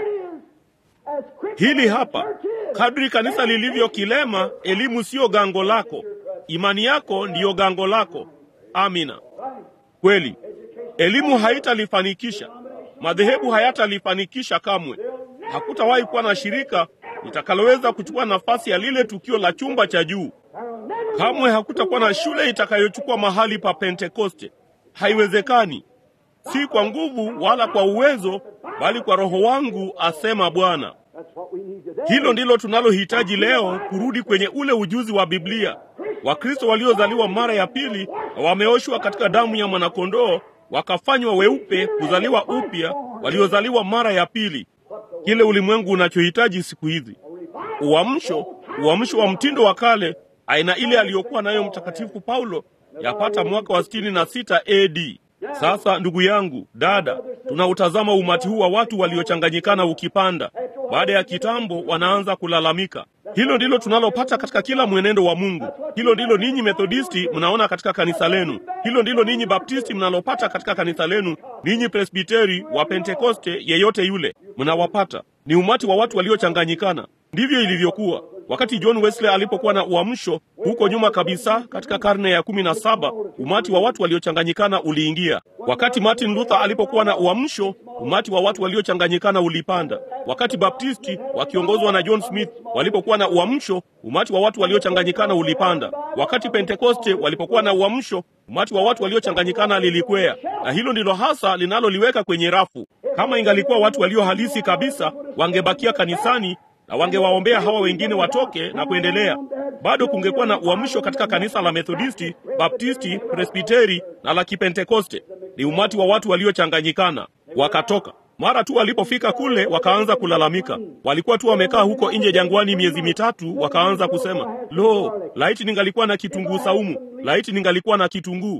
Hili hapa, kadri kanisa lilivyo kilema, elimu siyo gango lako, imani yako ndiyo gango lako. Amina, kweli. Elimu haitalifanikisha, madhehebu hayatalifanikisha kamwe. Hakutawahi kuwa na shirika litakaloweza kuchukua nafasi ya lile tukio la chumba cha juu. Kamwe hakutakuwa na shule itakayochukua mahali pa Pentekoste. Haiwezekani, si kwa nguvu wala kwa uwezo, bali kwa Roho wangu, asema Bwana. Hilo ndilo tunalohitaji leo, kurudi kwenye ule ujuzi wa Biblia. Wakristo waliozaliwa mara ya pili na wameoshwa katika damu ya mwanakondoo, wakafanywa weupe, kuzaliwa upya, waliozaliwa mara ya pili. Kile ulimwengu unachohitaji siku hizi, uamsho, uamsho wa mtindo wa kale, aina ile aliyokuwa nayo Mtakatifu Paulo yapata mwaka wa sitini na sita AD. Sasa ndugu yangu, dada, tunautazama umati huu wa watu waliochanganyikana ukipanda. Baada ya kitambo, wanaanza kulalamika. Hilo ndilo tunalopata katika kila mwenendo wa Mungu. Hilo ndilo ninyi Methodisti mnaona katika kanisa lenu. Hilo ndilo ninyi Baptisti mnalopata katika kanisa lenu. Ninyi Presbiteri wa Pentekoste, yeyote yule, mnawapata. Ni umati wa watu waliochanganyikana. Ndivyo ilivyokuwa wakati John Wesley alipokuwa na uamsho huko nyuma kabisa katika karne ya kumi na saba. Umati wa watu waliochanganyikana uliingia. Wakati Martin Luther alipokuwa na uamsho, umati wa watu waliochanganyikana ulipanda. Wakati Baptisti wakiongozwa na John Smith walipokuwa na uamsho, umati wa watu waliochanganyikana ulipanda. Wakati Pentekoste walipokuwa na uamsho, umati wa watu waliochanganyikana lilikwea, na hilo ndilo hasa linaloliweka kwenye rafu. Kama ingalikuwa watu walio halisi kabisa, wangebakia kanisani na wangewaombea hawa wengine watoke na kuendelea. Bado kungekuwa na uamsho katika kanisa la Methodisti, Baptisti, Presbiteri na la Kipentekoste. Ni umati wa watu waliochanganyikana, wakatoka. Mara tu walipofika kule, wakaanza kulalamika. Walikuwa tu wamekaa huko nje jangwani miezi mitatu, wakaanza kusema, lo, laiti ningalikuwa na kitunguu saumu, laiti ningalikuwa na kitunguu.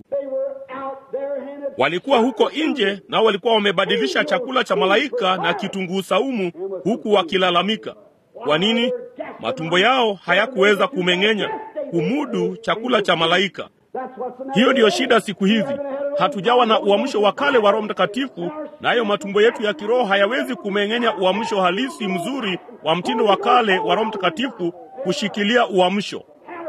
Walikuwa huko nje, nao walikuwa wamebadilisha chakula cha malaika na kitunguu saumu, huku wakilalamika. Kwa nini? Matumbo yao hayakuweza kumeng'enya, kumudu chakula cha malaika. Hiyo ndiyo shida siku hizi. hatujawa na uamsho wa kale wa Roho Mtakatifu, nayo matumbo yetu ya kiroho hayawezi kumeng'enya uamsho halisi mzuri wa mtindo wa kale wa Roho Mtakatifu kushikilia uamsho.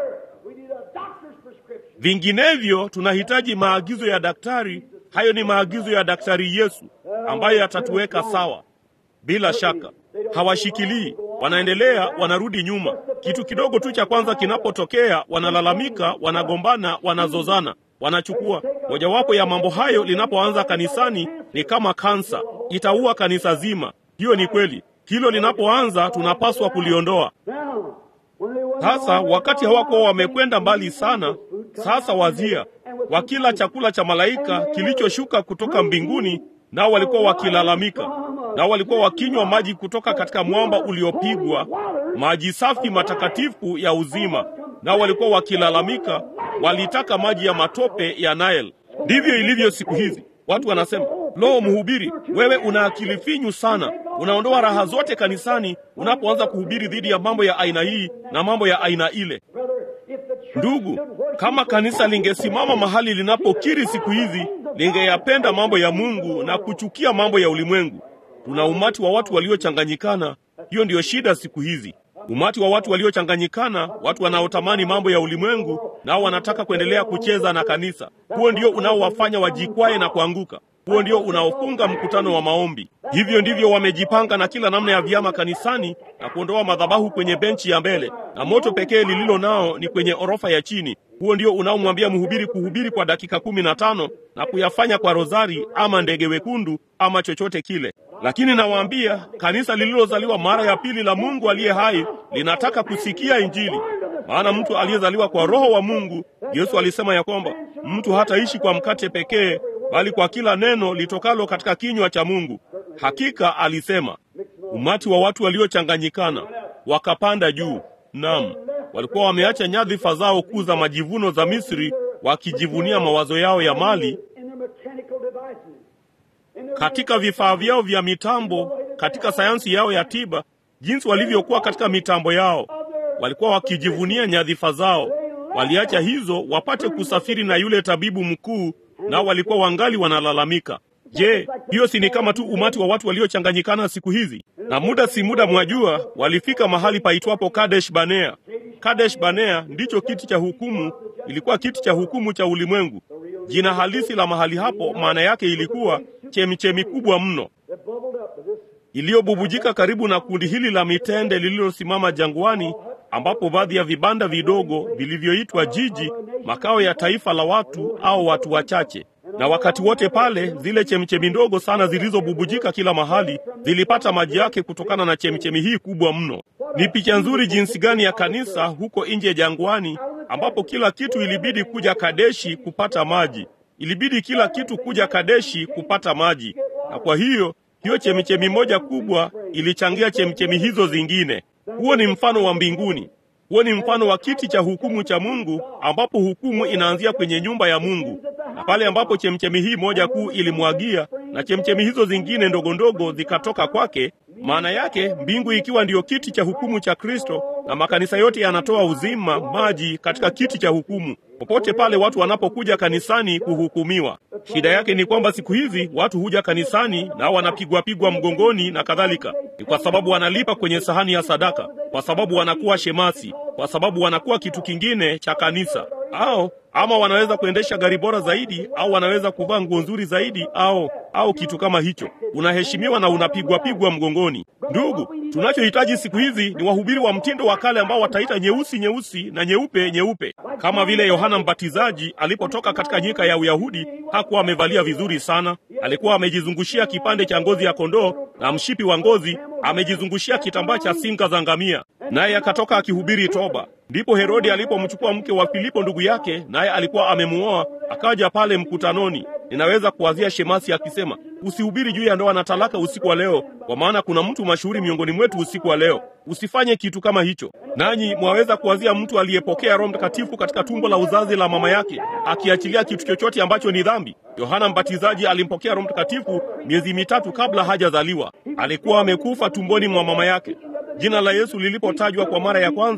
We need a doctor's prescription. Vinginevyo tunahitaji maagizo ya daktari. Hayo ni maagizo ya daktari Yesu ambayo yatatuweka sawa. Bila shaka hawashikilii, wanaendelea, wanarudi nyuma. Kitu kidogo tu cha kwanza kinapotokea, wanalalamika, wanagombana, wanazozana, wanachukua. Mojawapo ya mambo hayo linapoanza kanisani ni kama kansa, itaua kanisa zima. Hiyo ni kweli. Hilo linapoanza, tunapaswa kuliondoa. Now, when they went Sasa on, wakati hawakuwa wamekwenda mbali sana, sasa wazia, wakila chakula cha malaika kilichoshuka kutoka mbinguni, nao walikuwa wakilalamika, nao walikuwa wakinywa maji kutoka katika mwamba uliopigwa, maji safi matakatifu ya uzima, nao walikuwa wakilalamika, walitaka maji ya matope ya Nile. Ndivyo ilivyo siku hizi. Watu wanasema, lo, mhubiri, wewe una akili finyu sana, unaondoa raha zote kanisani unapoanza kuhubiri dhidi ya mambo ya aina hii na mambo ya aina ile. brother, if the church Ndugu, stood where kama kanisa lingesimama mahali linapokiri siku hizi, lingeyapenda mambo ya Mungu na kuchukia mambo ya ulimwengu. Tuna umati wa watu waliochanganyikana. Hiyo ndiyo shida siku hizi, umati wa watu waliochanganyikana, watu wanaotamani mambo ya ulimwengu, nao wanataka kuendelea kucheza na kanisa. Huo ndio unaowafanya wajikwae na kuanguka. Huo ndio unaofunga mkutano wa maombi. Hivyo ndivyo wamejipanga na kila namna ya vyama kanisani na kuondoa madhabahu kwenye benchi ya mbele, na moto pekee lililo nao ni kwenye orofa ya chini. Huo ndio unaomwambia mhubiri kuhubiri kwa dakika kumi na tano na kuyafanya kwa rozari ama ndege wekundu ama chochote kile. Lakini nawaambia, kanisa lililozaliwa mara ya pili la Mungu aliye hai linataka kusikia Injili. Maana mtu aliyezaliwa kwa Roho wa Mungu, Yesu alisema ya kwamba mtu hataishi kwa mkate pekee, bali kwa kila neno litokalo katika kinywa cha Mungu. Hakika alisema. Umati wa watu waliochanganyikana wakapanda juu. Naam, walikuwa wameacha nyadhifa zao kuu za majivuno za Misri, wakijivunia mawazo yao ya mali in their mechanical devices, in their katika vifaa vyao vya mitambo, katika sayansi yao ya tiba, jinsi walivyokuwa katika mitambo yao. Walikuwa wakijivunia nyadhifa zao. Waliacha hizo wapate kusafiri na yule tabibu mkuu, nao walikuwa wangali wanalalamika. Je, hiyo si ni kama tu umati wa watu waliochanganyikana siku hizi? Na muda si muda, mwajua, walifika mahali paitwapo Kadesh Banea. Kadesh Banea ndicho kiti cha hukumu, ilikuwa kiti cha hukumu cha ulimwengu. Jina halisi la mahali hapo maana yake ilikuwa chemichemi kubwa mno that bubbled up to this iliyobubujika karibu na kundi hili la mitende lililosimama jangwani, ambapo baadhi ya vibanda vidogo vilivyoitwa jiji, makao ya taifa la watu au watu wachache. Na wakati wote pale, zile chemchemi ndogo sana zilizobubujika kila mahali zilipata maji yake kutokana na chemchemi hii kubwa mno. Ni picha nzuri jinsi gani ya kanisa huko nje jangwani, ambapo kila kitu ilibidi kuja Kadeshi kupata maji. Ilibidi kila kitu kuja Kadeshi kupata maji, na kwa hiyo hiyo chemichemi moja kubwa ilichangia chemichemi hizo zingine. Huo ni mfano wa mbinguni. Huo ni mfano wa kiti cha hukumu cha Mungu, ambapo hukumu inaanzia kwenye nyumba ya Mungu, na pale ambapo chemchemi hii moja kuu ilimwagia na chemchemi hizo zingine ndogo ndogo zikatoka kwake. Maana yake mbingu ikiwa ndiyo kiti cha hukumu cha Kristo, na makanisa yote yanatoa uzima maji katika kiti cha hukumu. Popote pale watu wanapokuja kanisani kuhukumiwa, shida yake ni kwamba siku hizi watu huja kanisani na wanapigwa pigwa mgongoni na kadhalika. Ni kwa sababu wanalipa kwenye sahani ya sadaka, kwa sababu wanakuwa shemasi, kwa sababu wanakuwa kitu kingine cha kanisa, au ama wanaweza kuendesha gari bora zaidi, au wanaweza kuvaa nguo nzuri zaidi, au au kitu kama hicho. Unaheshimiwa na unapigwa pigwa mgongoni. Ndugu, tunachohitaji siku hizi ni wahubiri wa mtindo wa kale ambao wataita nyeusi nyeusi na nyeupe nyeupe, kama vile Yohana Mbatizaji alipotoka katika nyika ya Uyahudi. Hakuwa amevalia vizuri sana, alikuwa amejizungushia kipande cha ngozi ya kondoo na mshipi wa ngozi, amejizungushia kitambaa cha singa za ngamia, naye akatoka akihubiri toba. Ndipo Herodi alipomchukua mke wa Filipo ndugu yake, naye alikuwa amemuoa, akaja pale mkutanoni. Ninaweza kuwazia shemasi akisema, usihubiri juu ya ndoa na talaka usiku wa leo, kwa maana kuna mtu mashuhuri miongoni mwetu usiku wa leo. Usifanye kitu kama hicho. Nanyi mwaweza kuwazia mtu aliyepokea Roho Mtakatifu katika tumbo la uzazi la mama yake akiachilia kitu chochote ambacho ni dhambi. Yohana Mbatizaji alimpokea Roho Mtakatifu miezi mitatu kabla hajazaliwa. Alikuwa amekufa tumboni mwa mama yake. Jina la Yesu lilipotajwa kwa mara ya kwanza,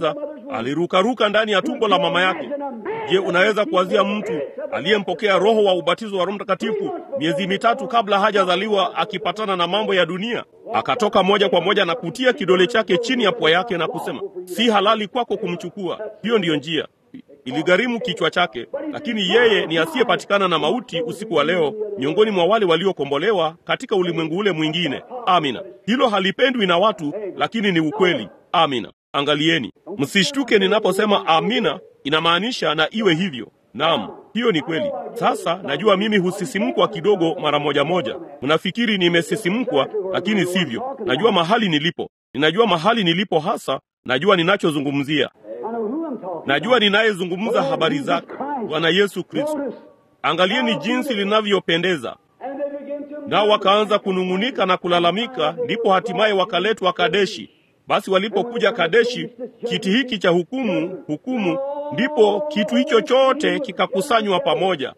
alirukaruka ndani ya tumbo la mama yake. Je, unaweza kuwazia mtu aliyempokea roho wa ubatizo wa Roho Mtakatifu miezi mitatu kabla hajazaliwa akipatana na mambo ya dunia? Akatoka moja kwa moja na kutia kidole chake chini ya pua yake na kusema, si halali kwako kumchukua. Hiyo ndiyo njia iligharimu kichwa chake, lakini yeye ni asiyepatikana na mauti usiku wa leo, miongoni mwa wale waliokombolewa katika ulimwengu ule mwingine. Amina. Hilo halipendwi na watu, lakini ni ukweli. Amina. Angalieni, msishtuke ninaposema amina, inamaanisha na iwe hivyo. Naam, hiyo ni kweli. Sasa najua mimi husisimkwa kidogo mara moja moja. Mnafikiri nimesisimkwa, lakini sivyo. Najua mahali nilipo, ninajua mahali nilipo hasa, najua ninachozungumzia najua ninayezungumza habari zake, Bwana Yesu Kristo. Angalieni jinsi linavyopendeza. Nao wakaanza kunung'unika na kulalamika, ndipo hatimaye wakaletwa Kadeshi. Basi walipokuja Kadeshi, kiti hiki cha hukumu, hukumu, ndipo kitu hicho chote kikakusanywa pamoja.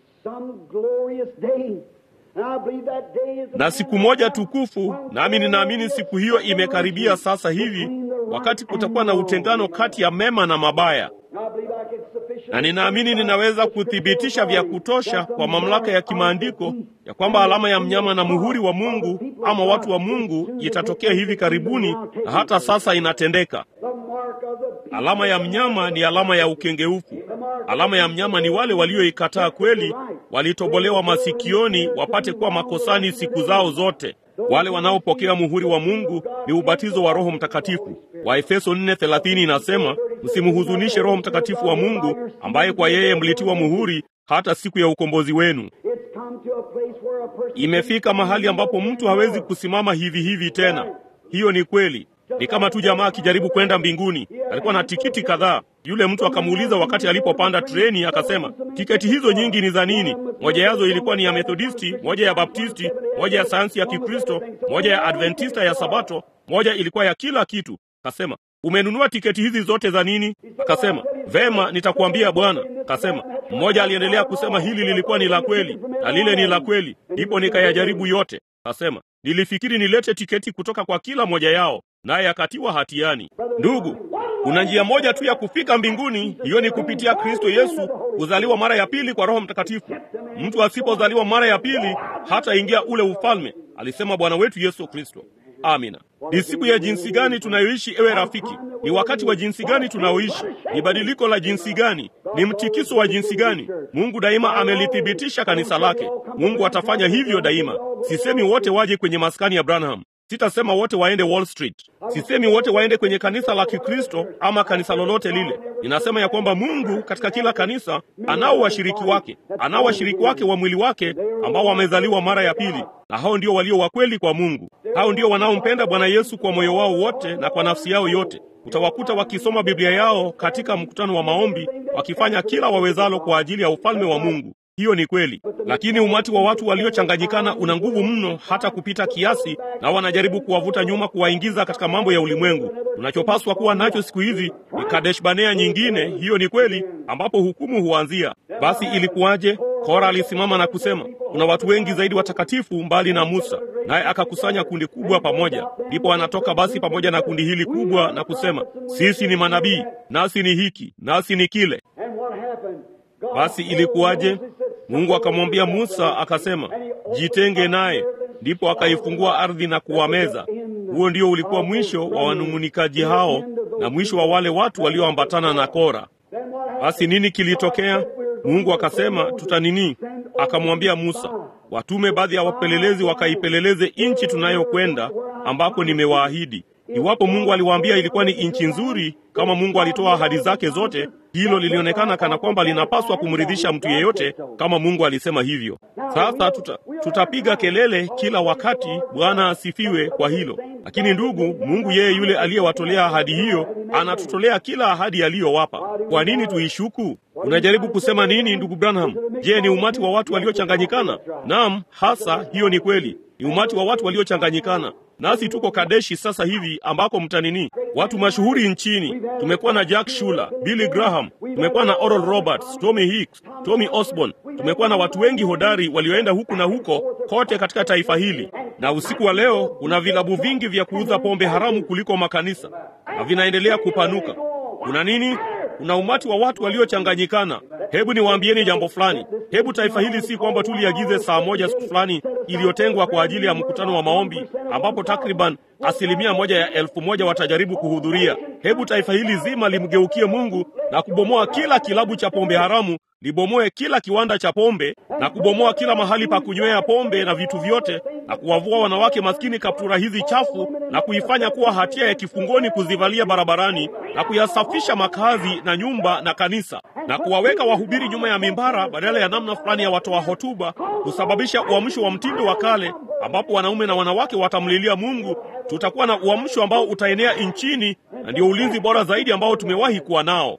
Na siku moja tukufu, nami ninaamini siku hiyo imekaribia sasa hivi, wakati kutakuwa na utengano kati ya mema na mabaya, na ninaamini ninaweza kuthibitisha vya kutosha kwa mamlaka ya kimaandiko ya kwamba alama ya mnyama na muhuri wa Mungu ama watu wa Mungu itatokea hivi karibuni, na hata sasa inatendeka. Alama ya mnyama ni alama ya ukengeufu. Alama ya mnyama ni wale walioikataa kweli, walitobolewa masikioni wapate kuwa makosani siku zao zote. Wale wanaopokea muhuri wa Mungu ni ubatizo wa Roho Mtakatifu. Waefeso 4:30 inasema, msimhuzunishe Roho Mtakatifu wa Mungu ambaye kwa yeye mlitiwa muhuri hata siku ya ukombozi wenu. Imefika mahali ambapo mtu hawezi kusimama hivi hivi tena. Hiyo ni kweli. Ni kama tu jamaa akijaribu kwenda mbinguni. Alikuwa na tikiti kadhaa. Yule mtu akamuuliza wakati alipopanda treni, akasema, tiketi hizo nyingi ni za nini? Moja yazo ilikuwa ni ya Methodisti, moja ya Baptisti, moja ya sayansi ya Kikristo, moja ya Adventista ya Sabato, moja ilikuwa ya kila kitu. Akasema, umenunua tiketi hizi zote za nini? Akasema, vema, nitakuambia bwana. Akasema, mmoja aliendelea kusema hili lilikuwa ni la kweli na lile ni la kweli, ndipo nikayajaribu yote. Akasema, nilifikiri nilete tiketi kutoka kwa kila moja yao naye akatiwa hatiani. Ndugu, kuna njia moja tu ya kufika mbinguni, hiyo ni kupitia Kristo Yesu, kuzaliwa mara ya pili kwa Roho Mtakatifu. Mtu asipozaliwa mara ya pili hataingia ule ufalme, alisema Bwana wetu Yesu Kristo. Amina. Ni siku ya jinsi gani tunayoishi, ewe rafiki? Ni wakati wa jinsi gani tunaoishi? Ni badiliko la jinsi gani? Ni mtikiso wa jinsi gani? Mungu daima amelithibitisha kanisa lake. Mungu atafanya hivyo daima. Sisemi wote waje kwenye maskani ya Branham. Sitasema wote waende Wall Street. Sisemi wote waende kwenye kanisa la Kikristo ama kanisa lolote lile. Ninasema ya kwamba Mungu katika kila kanisa anao washiriki wake, anao washiriki wake wa mwili wake ambao wamezaliwa mara ya pili, na hao ndio walio wakweli kwa Mungu. Hao ndio wanaompenda Bwana Yesu kwa moyo wao wote na kwa nafsi yao yote. Utawakuta wakisoma Biblia yao katika mkutano wa maombi, wakifanya kila wawezalo kwa ajili ya ufalme wa Mungu. Hiyo ni kweli, lakini umati wa watu waliochanganyikana una nguvu mno hata kupita kiasi, na wanajaribu kuwavuta nyuma, kuwaingiza katika mambo ya ulimwengu. Tunachopaswa kuwa nacho siku hizi ni Kadesh Banea nyingine, hiyo ni kweli, ambapo hukumu huanzia. Basi ilikuwaje? Kora alisimama na kusema, kuna watu wengi zaidi watakatifu mbali na Musa, naye akakusanya kundi kubwa pamoja. Ndipo anatoka basi pamoja na kundi hili kubwa na kusema, sisi ni manabii, nasi ni hiki, nasi ni kile. Basi ilikuwaje? Mungu akamwambia Musa akasema, jitenge naye. Ndipo akaifungua ardhi na kuwameza. Huo ndio ulikuwa mwisho wa wanung'unikaji hao na mwisho wa wale watu walioambatana na Kora. Basi nini kilitokea? Mungu akasema tuta nini? Akamwambia Musa, watume baadhi ya wapelelezi wakaipeleleze nchi tunayokwenda, ambako nimewaahidi. Iwapo Mungu aliwaambia ilikuwa ni nchi nzuri, kama Mungu alitoa ahadi zake zote, hilo lilionekana kana kwamba linapaswa kumridhisha mtu yeyote, kama Mungu alisema hivyo. Sasa tuta, tutapiga kelele kila wakati, Bwana asifiwe kwa hilo. Lakini ndugu, Mungu yeye yule aliyewatolea ahadi hiyo anatutolea kila ahadi aliyowapa. Kwa nini tuishuku? Unajaribu kusema nini, ndugu Branham? Je, ni umati wa watu waliochanganyikana? Naam, hasa hiyo ni kweli, ni umati wa watu waliochanganyikana nasi tuko Kadeshi sasa hivi ambako mtanini watu mashuhuri nchini. Tumekuwa na Jack Shuler, Billy Graham, tumekuwa na Oral Roberts, Tommy Hicks, Tommy Osborne. Tumekuwa na watu wengi hodari walioenda huku na huko kote katika taifa hili, na usiku wa leo kuna vilabu vingi vya kuuza pombe haramu kuliko makanisa, na vinaendelea kupanuka. Kuna nini? Kuna umati wa watu waliochanganyikana. Hebu niwaambieni jambo fulani. Hebu taifa hili si kwamba tuliagize saa moja siku fulani iliyotengwa kwa ajili ya mkutano wa maombi, ambapo takriban asilimia moja ya elfu moja watajaribu kuhudhuria. Hebu taifa hili zima limgeukie Mungu na kubomoa kila kilabu cha pombe haramu, libomoe kila kiwanda cha pombe na kubomoa kila mahali pa kunywea pombe na vitu vyote, na kuwavua wanawake maskini kaptura hizi chafu na kuifanya kuwa hatia ya kifungoni kuzivalia barabarani, na kuyasafisha makazi na nyumba na kanisa, na kuwaweka wahubiri nyuma ya mimbara badala ya namna fulani ya watoa hotuba, kusababisha uamsho wa mtindo wa kale ambapo wanaume na wanawake watamlilia Mungu. Tutakuwa na uamsho ambao utaenea nchini, na ndio ulinzi bora zaidi ambao tumewahi kuwa nao.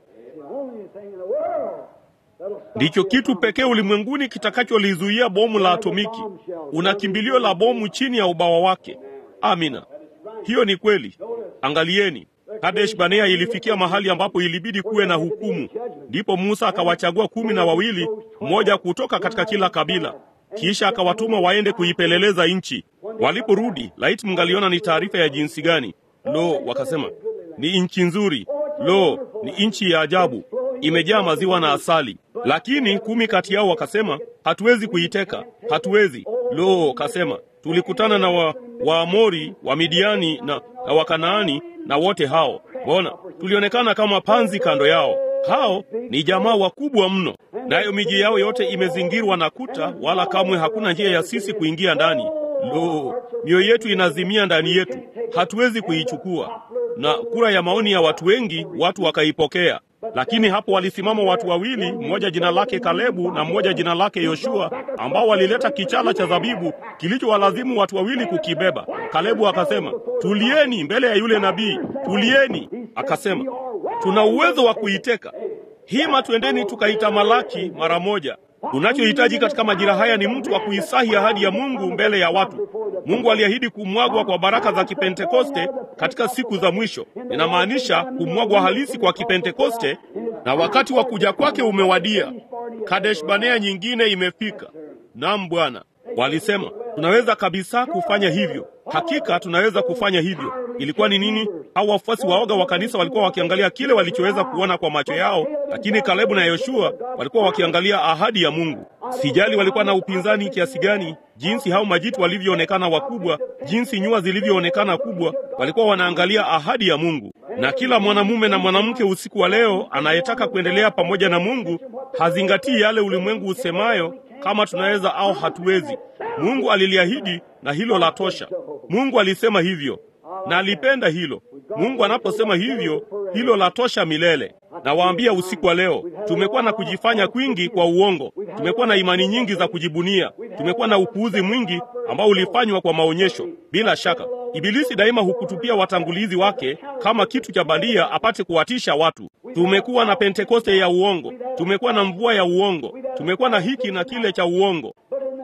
Ndicho kitu pekee ulimwenguni kitakacholizuia bomu la atomiki. Una kimbilio la bomu chini ya ubawa wake. Amina, hiyo ni kweli. Angalieni, Kadesh Banea ilifikia mahali ambapo ilibidi kuwe na hukumu. Ndipo Musa akawachagua kumi na wawili, mmoja kutoka katika kila kabila, kisha akawatuma waende kuipeleleza nchi. Waliporudi, laiti mngaliona ni taarifa ya jinsi gani! Lo, wakasema ni nchi nzuri, lo, ni nchi ya ajabu, imejaa maziwa na asali. Lakini kumi kati yao wakasema, hatuwezi kuiteka, hatuwezi. Lo, kasema tulikutana na wa, Waamori, wa Midiani na, na Wakanaani na wote hao, mbona tulionekana kama panzi kando yao. Hao ni jamaa wakubwa mno, nayo miji yao yote imezingirwa na kuta, wala kamwe hakuna njia ya sisi kuingia ndani. Lo, mioyo yetu inazimia ndani yetu, hatuwezi kuichukua. Na kura ya maoni ya watu wengi, watu wakaipokea. Lakini hapo walisimama watu wawili, mmoja jina lake Kalebu na mmoja jina lake Yoshua, ambao walileta kichala cha zabibu kilichowalazimu watu wawili kukibeba. Kalebu akasema, tulieni mbele ya yule nabii, tulieni. Akasema, tuna uwezo wa kuiteka hima, twendeni tukaitamalaki mara moja. Tunachohitaji katika majira haya ni mtu wa kuisahi ahadi ya Mungu mbele ya watu. Mungu aliahidi kumwagwa kwa baraka za Kipentekoste katika siku za mwisho. Inamaanisha kumwagwa halisi kwa Kipentekoste, na wakati wa kuja kwake umewadia. Kadesh Banea nyingine imefika. Naam Bwana. Walisema tunaweza kabisa kufanya hivyo. Hakika tunaweza kufanya hivyo. Ilikuwa ni nini? Hao wafuasi waoga wa kanisa walikuwa wakiangalia kile walichoweza kuona kwa macho yao, lakini Kalebu na Yoshua walikuwa wakiangalia ahadi ya Mungu. Sijali walikuwa na upinzani kiasi gani, jinsi hao majitu walivyoonekana wakubwa, jinsi nyua zilivyoonekana kubwa, walikuwa wanaangalia ahadi ya Mungu. Na kila mwanamume na mwanamke usiku wa leo anayetaka kuendelea pamoja na Mungu hazingatii yale ulimwengu usemayo kama tunaweza au hatuwezi. Mungu aliliahidi na hilo la tosha. Mungu alisema hivyo na alipenda hilo. Mungu anaposema hivyo, hilo la tosha milele. Nawaambia usiku wa leo, tumekuwa na kujifanya kwingi kwa uongo, tumekuwa na imani nyingi za kujibunia, tumekuwa na upuuzi mwingi ambao ulifanywa kwa maonyesho. Bila shaka, Ibilisi daima hukutupia watangulizi wake kama kitu cha bandia apate kuwatisha watu. Tumekuwa na Pentekoste ya uongo, tumekuwa na mvua ya uongo, tumekuwa na hiki na kile cha uongo,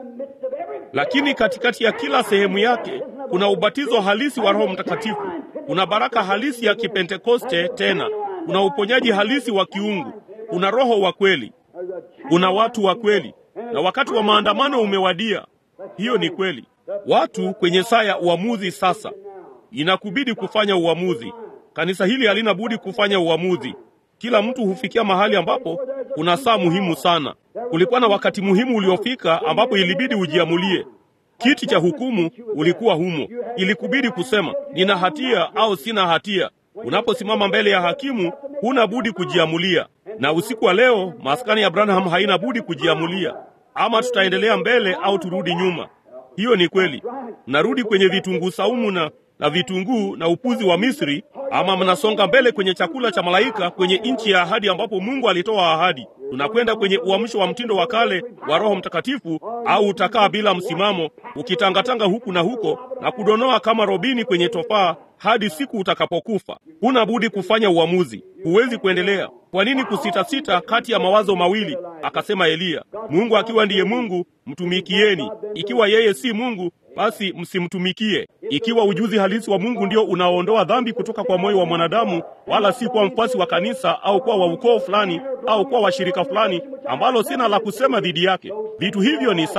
lakini katikati ya kila sehemu yake kuna ubatizo halisi wa Roho Mtakatifu, kuna baraka halisi ya Kipentekoste, tena kuna uponyaji halisi wa kiungu, kuna Roho wa kweli, kuna watu wa kweli, na wakati wa maandamano umewadia. Hiyo ni kweli. Watu kwenye saa ya uamuzi sasa, inakubidi kufanya uamuzi. Kanisa hili halina budi kufanya uamuzi. Kila mtu hufikia mahali ambapo kuna saa muhimu sana. Kulikuwa na wakati muhimu uliofika ambapo ilibidi ujiamulie. Kiti cha hukumu ulikuwa humo, ilikubidi kusema nina hatia au sina hatia. Unaposimama mbele ya hakimu, huna budi kujiamulia. Na usiku wa leo, maskani ya Abraham haina budi kujiamulia, ama tutaendelea mbele au turudi nyuma. Hiyo ni kweli. Mnarudi kwenye vitunguu saumu na na vitunguu na upuzi wa Misri, ama mnasonga mbele kwenye chakula cha malaika kwenye nchi ya ahadi ambapo Mungu alitoa ahadi. Tunakwenda kwenye uamsho wa mtindo wa kale wa Roho Mtakatifu, au utakaa bila msimamo ukitangatanga huku na huko na kudonoa kama robini kwenye tofaa hadi siku utakapokufa. Huna budi kufanya uamuzi, huwezi kuendelea. Kwa nini kusitasita kati ya mawazo mawili? Akasema Eliya, Mungu akiwa ndiye Mungu mtumikieni, ikiwa yeye si Mungu basi msimtumikie. Ikiwa ujuzi halisi wa Mungu ndio unaoondoa dhambi kutoka kwa moyo wa mwanadamu, wala si kuwa mfuasi wa kanisa au kuwa wa ukoo fulani au kuwa washirika fulani, ambalo sina la kusema dhidi yake. Vitu hivyo ni sawa.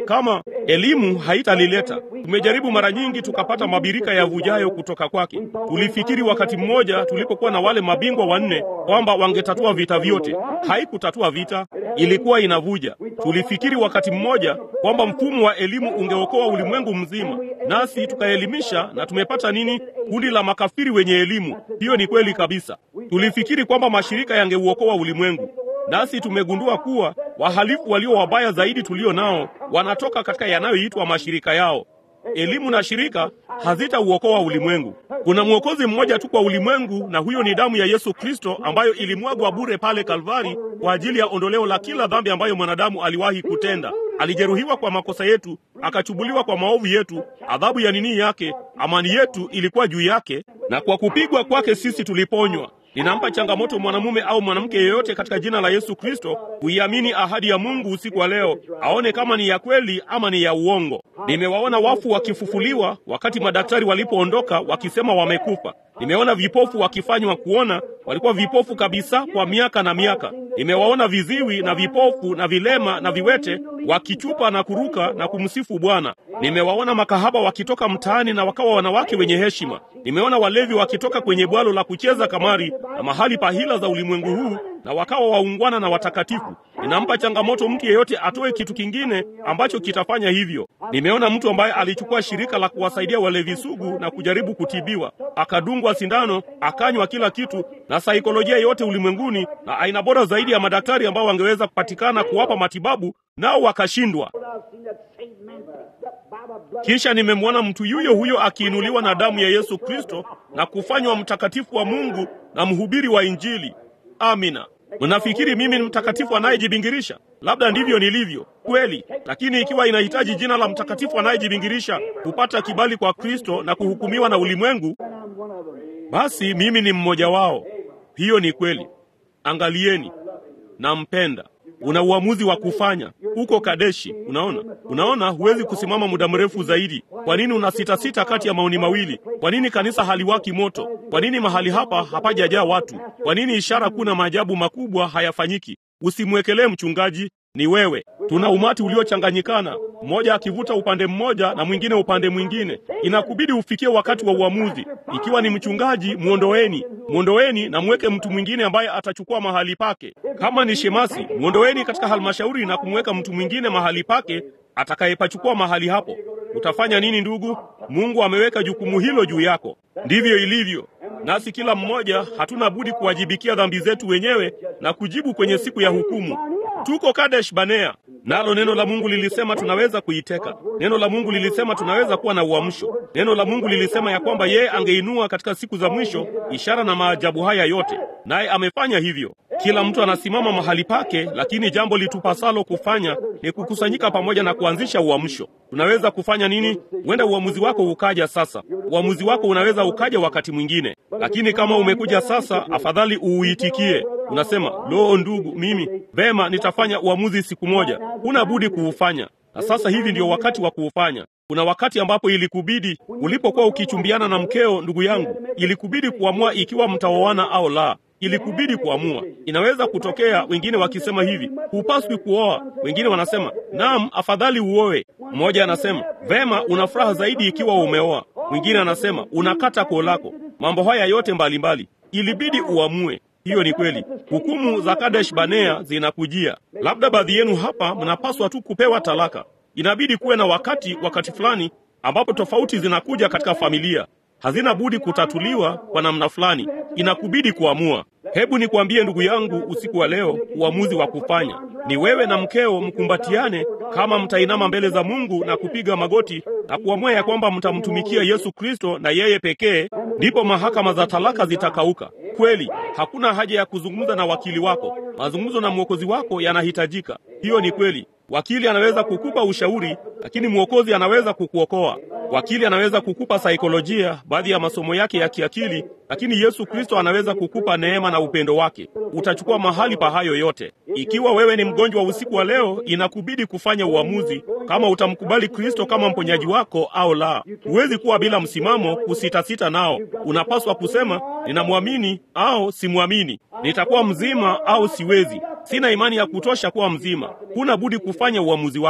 kama elimu haitalileta. Tumejaribu mara nyingi tukapata mabirika yavujayo kutoka kwake. Tulifikiri wakati mmoja tulipokuwa na wale mabingwa wanne kwamba wangetatua vita vyote. Haikutatua vita, ilikuwa inavuja. Tulifikiri wakati mmoja kwamba mfumo wa elimu ungeokoa ulimwengu mzima, nasi tukaelimisha na tumepata nini? Kundi la makafiri wenye elimu. Hiyo ni kweli kabisa. Tulifikiri kwamba mashirika yangeuokoa ulimwengu, nasi tumegundua kuwa wahalifu walio wabaya zaidi tulio nao wanatoka katika yanayoitwa mashirika yao. Elimu na shirika hazitauokoa ulimwengu. Kuna mwokozi mmoja tu kwa ulimwengu, na huyo ni damu ya Yesu Kristo ambayo ilimwagwa bure pale Kalvari kwa ajili ya ondoleo la kila dhambi ambayo mwanadamu aliwahi kutenda. Alijeruhiwa kwa makosa yetu, akachubuliwa kwa maovu yetu. Adhabu ya nini yake, amani yetu ilikuwa juu yake, na kwa kupigwa kwake sisi tuliponywa. Ninampa changamoto mwanamume au mwanamke yeyote katika jina la Yesu Kristo kuiamini ahadi ya Mungu usiku wa leo, aone kama ni ya kweli ama ni ya uongo. Nimewaona wafu wakifufuliwa wakati madaktari walipoondoka wakisema wamekufa. Nimeona vipofu wakifanywa kuona, walikuwa vipofu kabisa kwa miaka na miaka. Nimewaona viziwi na vipofu na vilema na viwete wakichupa na kuruka na kumsifu Bwana. Nimewaona makahaba wakitoka mtaani na wakawa wanawake wenye heshima. Nimeona walevi wakitoka kwenye bwalo la kucheza kamari na mahali pa hila za ulimwengu huu na wakawa waungwana na watakatifu. Ninampa changamoto mtu yeyote atoe kitu kingine ambacho kitafanya hivyo. Nimeona mtu ambaye alichukua shirika la kuwasaidia walevi sugu na kujaribu kutibiwa, akadungwa sindano, akanywa kila kitu na saikolojia yote ulimwenguni na aina bora zaidi ya madaktari ambao wangeweza kupatikana kuwapa matibabu, nao wakashindwa. Kisha nimemwona mtu yuyo huyo akiinuliwa na damu ya Yesu Kristo na kufanywa mtakatifu wa Mungu na mhubiri wa Injili. Amina. Mnafikiri mimi ni mtakatifu anayejibingirisha? Labda ndivyo nilivyo kweli, lakini ikiwa inahitaji jina la mtakatifu anayejibingirisha kupata kibali kwa Kristo na kuhukumiwa na ulimwengu, basi mimi ni mmoja wao. Hiyo ni kweli. Angalieni, nampenda. Una uamuzi wa kufanya. Uko Kadeshi, unaona, unaona, huwezi kusimama muda mrefu zaidi. Kwa nini una sita sita kati ya maoni mawili? Kwa nini kanisa haliwaki moto? Kwa nini mahali hapa hapajajaa watu? Kwa nini ishara kuu na maajabu makubwa hayafanyiki? Usimwekelee mchungaji, ni wewe. Tuna umati uliochanganyikana, mmoja akivuta upande mmoja na mwingine upande mwingine. Inakubidi ufikie wakati wa uamuzi. Ikiwa ni mchungaji, mwondoeni, mwondoeni na mweke mtu mwingine ambaye atachukua mahali pake. Kama ni shemasi, mwondoeni katika halmashauri na kumweka mtu mwingine mahali pake atakayepachukua mahali hapo. Utafanya nini ndugu? Mungu ameweka jukumu hilo juu yako. Ndivyo ilivyo. Nasi kila mmoja hatuna budi kuwajibikia dhambi zetu wenyewe na kujibu kwenye siku ya hukumu. Tuko Kadesh Banea, nalo neno la Mungu lilisema tunaweza kuiteka. Neno la Mungu lilisema tunaweza kuwa na uamsho. Neno la Mungu lilisema ya kwamba yeye angeinua katika siku za mwisho ishara na maajabu haya yote, naye amefanya hivyo. Kila mtu anasimama mahali pake, lakini jambo litupasalo kufanya ni kukusanyika pamoja na kuanzisha uamsho. Tunaweza kufanya nini? Huenda uamuzi wako ukaja sasa. Uamuzi wako unaweza ukaja wakati mwingine, lakini kama umekuja sasa, afadhali uuitikie. Unasema, lo, ndugu, mimi vema, nitafanya uamuzi siku moja. Huna budi kuufanya, na sasa hivi ndio wakati wa kuufanya. Kuna wakati ambapo ilikubidi, ulipokuwa ukichumbiana na mkeo, ndugu yangu, ilikubidi kuamua ikiwa mtaoana au la. Ilikubidi kuamua. Inaweza kutokea wengine wakisema hivi, hupaswi kuoa. Wengine wanasema naam, afadhali uoe. Mmoja anasema vema, una furaha zaidi ikiwa umeoa. Mwingine anasema unakata koo lako. Mambo haya yote mbalimbali mbali. Ilibidi uamue. Hiyo ni kweli. Hukumu za Kadesh Banea zinakujia. Labda baadhi yenu hapa mnapaswa tu kupewa talaka. Inabidi kuwe na wakati, wakati fulani ambapo tofauti zinakuja katika familia hazina budi kutatuliwa kwa namna fulani. Inakubidi kuamua. Hebu nikwambie ndugu yangu, usiku wa leo, uamuzi wa kufanya ni wewe na mkeo mkumbatiane, kama mtainama mbele za Mungu na kupiga magoti na kuamua ya kwamba mtamtumikia Yesu Kristo na yeye pekee, ndipo mahakama za talaka zitakauka. Kweli, hakuna haja ya kuzungumza na wakili wako. Mazungumzo na mwokozi wako yanahitajika. Hiyo ni kweli. Wakili anaweza kukupa ushauri, lakini mwokozi anaweza kukuokoa. Wakili anaweza kukupa saikolojia, baadhi ya masomo yake ya kiakili, lakini Yesu Kristo anaweza kukupa neema na upendo wake. Utachukua mahali pa hayo yote. Ikiwa wewe ni mgonjwa usiku wa leo, inakubidi kufanya uamuzi kama utamkubali Kristo kama mponyaji wako au la. Huwezi kuwa bila msimamo, kusitasita nao. Unapaswa kusema ninamwamini au simwamini, nitakuwa mzima au siwezi, sina imani ya kutosha kuwa mzima. Huna budi kufanya uamuzi wako,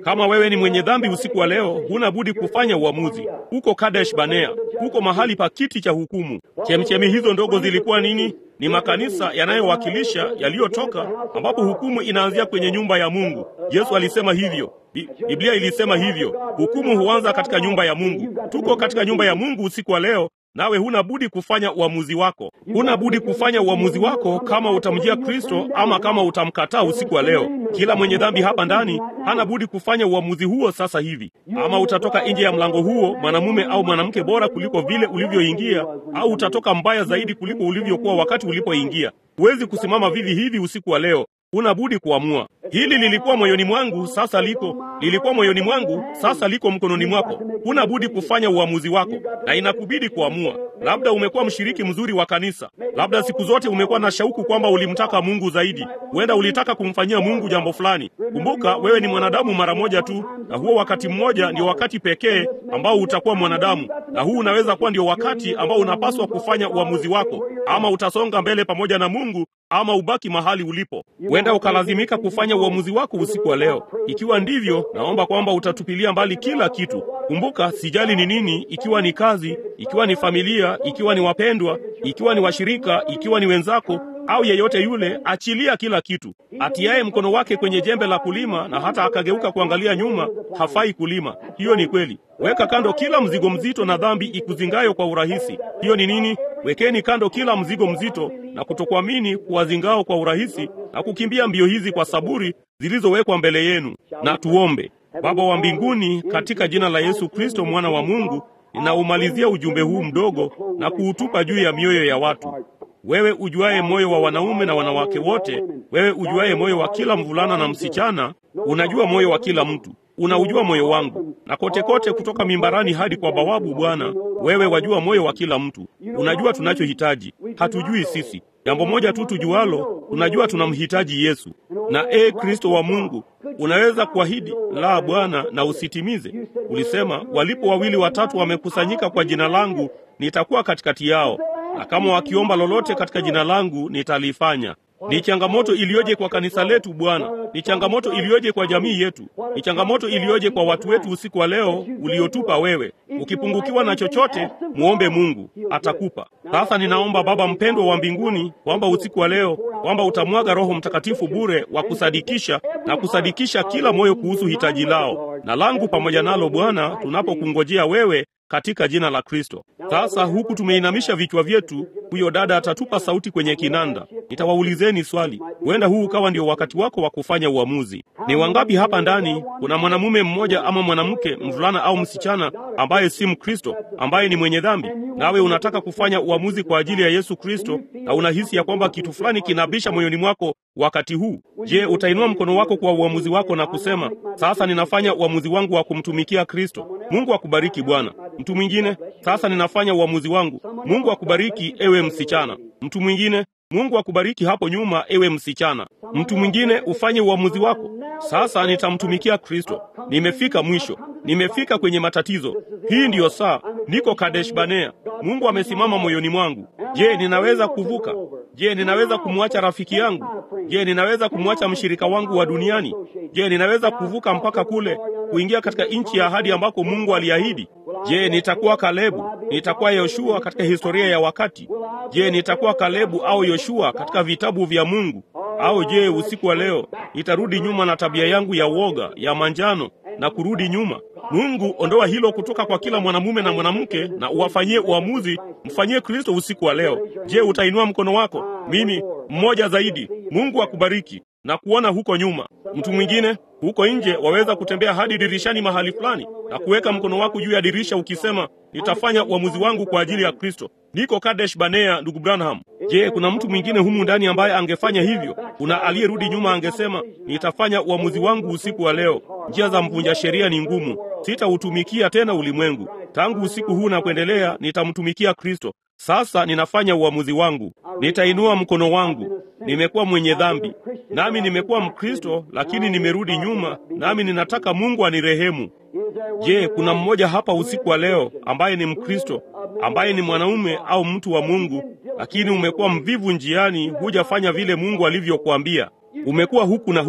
Kama wewe ni mwenye dhambi usiku wa leo, huna budi kufanya uamuzi. Huko Kadesh Banea, huko mahali pa kiti cha hukumu. Chemchemi hizo ndogo zilikuwa nini? Ni makanisa yanayowakilisha yaliyotoka, ambapo hukumu inaanzia kwenye nyumba ya Mungu. Yesu alisema hivyo. Bi- Biblia ilisema hivyo. Hukumu huanza katika nyumba ya Mungu. Tuko katika nyumba ya Mungu usiku wa leo, nawe huna budi kufanya uamuzi wako. Huna budi kufanya uamuzi wako kama utamjia Kristo ama kama utamkataa usiku wa leo. Kila mwenye dhambi hapa ndani hana budi kufanya uamuzi huo sasa hivi. Ama utatoka nje ya mlango huo mwanamume au mwanamke bora kuliko vile ulivyoingia, au utatoka mbaya zaidi kuliko ulivyokuwa wakati ulipoingia. Huwezi kusimama vivi hivi usiku wa leo. Una budi kuamua. Hili lilikuwa moyoni mwangu, sasa liko. Lilikuwa moyoni mwangu, sasa liko mkononi mwako. Huna budi kufanya uamuzi wako, na inakubidi kuamua. Labda umekuwa mshiriki mzuri wa kanisa, labda siku zote umekuwa na shauku kwamba ulimtaka Mungu zaidi. Huenda ulitaka kumfanyia Mungu jambo fulani. Kumbuka, wewe ni mwanadamu mara moja tu, na huo wakati mmoja ndio wakati pekee ambao utakuwa mwanadamu, na huu unaweza kuwa ndio wakati ambao unapaswa kufanya uamuzi wako. Ama utasonga mbele pamoja na Mungu ama ubaki mahali ulipo. Huenda ukalazimika kufanya uamuzi wako usiku wa leo. Ikiwa ndivyo, naomba kwamba utatupilia mbali kila kitu. Kumbuka, sijali ni nini, ikiwa ni kazi, ikiwa ni familia, ikiwa ni wapendwa, ikiwa ni washirika, ikiwa ni wenzako au yeyote yule, achilia kila kitu. Atiaye mkono wake kwenye jembe la kulima na hata akageuka kuangalia nyuma, hafai kulima. Hiyo ni kweli. Weka kando kila mzigo mzito na dhambi ikuzingayo kwa urahisi. Hiyo ni nini? Wekeni kando kila mzigo mzito na kutokuamini kuwazingao kwa urahisi na kukimbia mbio hizi kwa saburi zilizowekwa mbele yenu. Na tuombe. Baba wa mbinguni, katika jina la Yesu Kristo mwana wa Mungu, ninaumalizia ujumbe huu mdogo na kuutupa juu ya mioyo ya watu. Wewe ujuaye moyo wa wanaume na wanawake wote, wewe ujuaye moyo wa kila mvulana na msichana, unajua moyo wa kila mtu. Unaujua moyo wangu, na kote kote, kutoka mimbarani hadi kwa bawabu. Bwana, wewe wajua moyo wa kila mtu. Unajua tunachohitaji, hatujui sisi. Jambo moja tu tujualo, tunajua tunamhitaji Yesu. Na ee Kristo wa Mungu, unaweza kuahidi la Bwana na usitimize. Ulisema, walipo wawili watatu wamekusanyika kwa jina langu, nitakuwa katikati yao, na kama wakiomba lolote katika jina langu nitalifanya. Ni changamoto iliyoje kwa kanisa letu Bwana! Ni changamoto iliyoje kwa jamii yetu! Ni changamoto iliyoje kwa watu wetu usiku wa leo uliotupa wewe. Ukipungukiwa na chochote, muombe Mungu, atakupa. Sasa ninaomba Baba mpendwa wa mbinguni, kwamba usiku wa leo, kwamba utamwaga Roho Mtakatifu bure wa kusadikisha na kusadikisha kila moyo kuhusu hitaji lao na langu pamoja nalo, Bwana, tunapokungojea wewe katika jina la Kristo. Sasa huku tumeinamisha vichwa vyetu, huyo dada atatupa sauti kwenye kinanda. Nitawaulizeni swali, huenda huu ukawa ndio wakati wako wa kufanya uamuzi. Ni wangapi hapa ndani kuna mwanamume mmoja ama mwanamke, mvulana au msichana, ambaye si Mkristo, ambaye ni mwenye dhambi, nawe unataka kufanya uamuzi kwa ajili ya Yesu Kristo, na unahisi ya kwamba kitu fulani kinabisha moyoni mwako wakati huu? Je, utainua mkono wako kwa uamuzi wako na kusema, sasa ninafanya uamuzi wangu wa kumtumikia Kristo? Mungu akubariki Bwana. Mtu mwingine, sasa ninafanya uamuzi wangu. Mungu akubariki ewe msichana. Mtu mwingine, Mungu akubariki hapo nyuma ewe msichana. Mtu mwingine, ufanye uamuzi wako. Sasa nitamtumikia Kristo. Nimefika mwisho. Nimefika kwenye matatizo. Hii ndiyo saa. Niko Kadesh Banea. Mungu amesimama moyoni mwangu. Je, ninaweza kuvuka? Je, ninaweza kumwacha rafiki yangu? Je, ninaweza kumwacha mshirika wangu wa duniani? Je, ninaweza kuvuka mpaka kule kuingia katika nchi ya ahadi ambako Mungu aliahidi? Je, nitakuwa Kalebu? Nitakuwa Yoshua katika historia ya wakati? Je, nitakuwa Kalebu au Yoshua katika vitabu vya Mungu? Au je, usiku wa leo nitarudi nyuma na tabia yangu ya woga ya manjano na kurudi nyuma? Mungu, ondoa hilo kutoka kwa kila mwanamume na mwanamke na uwafanyie uamuzi. Mfanyie Kristo usiku wa leo. Je, utainua mkono wako? Mimi mmoja zaidi. Mungu akubariki na kuona huko nyuma. Mtu mwingine huko nje waweza kutembea hadi dirishani mahali fulani na kuweka mkono wako juu ya dirisha ukisema, nitafanya uamuzi wangu kwa ajili ya Kristo. Niko Kadesh Banea, ndugu Branham. Je, kuna mtu mwingine humu ndani ambaye angefanya hivyo? Kuna aliyerudi nyuma angesema, nitafanya uamuzi wangu usiku wa leo. Njia za mvunja sheria ni ngumu, sitautumikia tena ulimwengu. Tangu usiku huu na kuendelea, nitamtumikia Kristo. Sasa ninafanya uamuzi wangu, nitainua mkono wangu. Nimekuwa mwenye dhambi, nami nimekuwa Mkristo, lakini nimerudi nyuma, nami ninataka Mungu anirehemu. Je, kuna mmoja hapa usiku wa leo ambaye ni Mkristo, ambaye ni mwanaume au mtu wa Mungu, lakini umekuwa mvivu njiani, hujafanya vile Mungu alivyokuambia? Umekuwa huku na huko,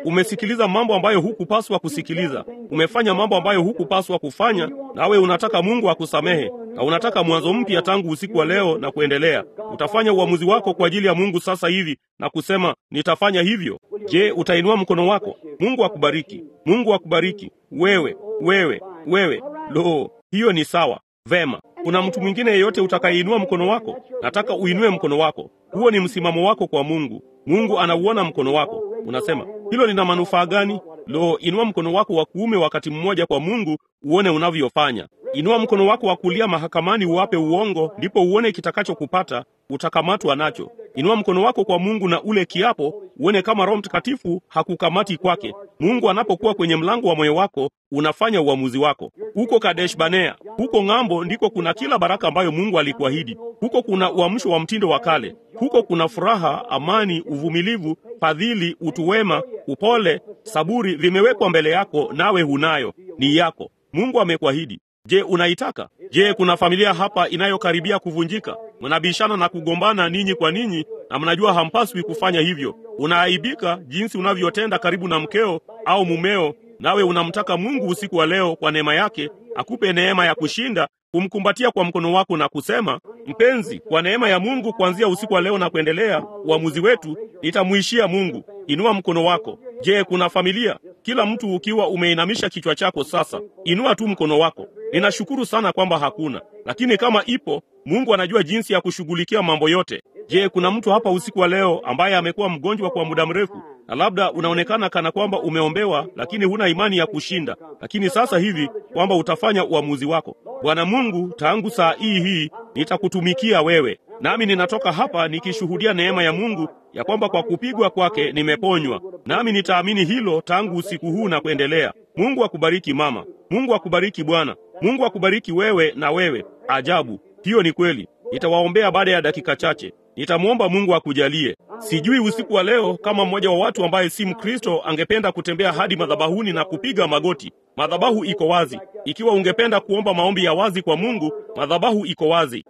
Umesikiliza mambo ambayo hukupaswa kusikiliza, umefanya mambo ambayo hukupaswa kufanya, nawe unataka Mungu akusamehe na unataka mwanzo mpya tangu usiku wa leo na kuendelea. Utafanya uamuzi wako kwa ajili ya Mungu sasa hivi na kusema nitafanya hivyo. Je, utainua mkono wako? Mungu akubariki, Mungu akubariki. Wewe, wewe, wewe. Lo, hiyo ni sawa. Vema. Kuna mtu mwingine yeyote utakayeinua mkono wako? Nataka uinue mkono wako. Huo ni msimamo wako kwa Mungu. Mungu anauona mkono wako. Unasema hilo lina manufaa gani? Lo, inua mkono wako wa kuume wakati mmoja kwa Mungu, uone unavyofanya. Inua mkono wako wa kulia mahakamani, uwape uongo, ndipo uone kitakachokupata. Utakamatwa nacho. Inua mkono wako kwa Mungu na ule kiapo, uone kama Roho Mtakatifu hakukamati kwake. Mungu anapokuwa kwenye mlango wa moyo wako, unafanya uamuzi wako. Huko Kadesh Banea, huko ng'ambo, ndiko kuna kila baraka ambayo Mungu alikuahidi. Huko kuna uamsho wa mtindo wa kale. Huko kuna furaha, amani, uvumilivu, fadhili, utu wema, upole, saburi, vimewekwa mbele yako, nawe hunayo, ni yako. Mungu amekuahidi. Je, unaitaka? Je, kuna familia hapa inayokaribia kuvunjika? Mnabishana na kugombana ninyi kwa ninyi, na mnajua hampaswi kufanya hivyo. Unaaibika jinsi unavyotenda karibu na mkeo au mumeo, nawe unamtaka Mungu usiku wa leo kwa neema yake akupe neema ya kushinda, kumkumbatia kwa mkono wako na kusema, mpenzi, kwa neema ya Mungu, kuanzia usiku wa leo na kuendelea, uamuzi wetu nitamuishia Mungu. Inua mkono wako. Je, kuna familia? Kila mtu ukiwa umeinamisha kichwa chako sasa, inua tu mkono wako. Ninashukuru sana kwamba hakuna, lakini kama ipo, Mungu anajua jinsi ya kushughulikia mambo yote. Je, kuna mtu hapa usiku wa leo ambaye amekuwa mgonjwa kwa muda mrefu na labda unaonekana kana kwamba umeombewa, lakini huna imani ya kushinda, lakini sasa hivi kwamba utafanya uamuzi wako. Bwana Mungu, tangu saa hii hii nitakutumikia wewe, nami ninatoka hapa nikishuhudia neema ya Mungu ya kwamba kwa kupigwa kwake nimeponywa, nami nitaamini hilo tangu usiku huu na kuendelea. Mungu akubariki mama, Mungu akubariki bwana, Mungu akubariki wewe na wewe. Ajabu, hiyo ni kweli. Nitawaombea baada ya dakika chache. Nitamwomba Mungu akujalie. Sijui usiku wa leo kama mmoja wa watu ambaye si Mkristo angependa kutembea hadi madhabahuni na kupiga magoti. Madhabahu iko wazi. Ikiwa ungependa kuomba maombi ya wazi kwa Mungu, madhabahu iko wazi.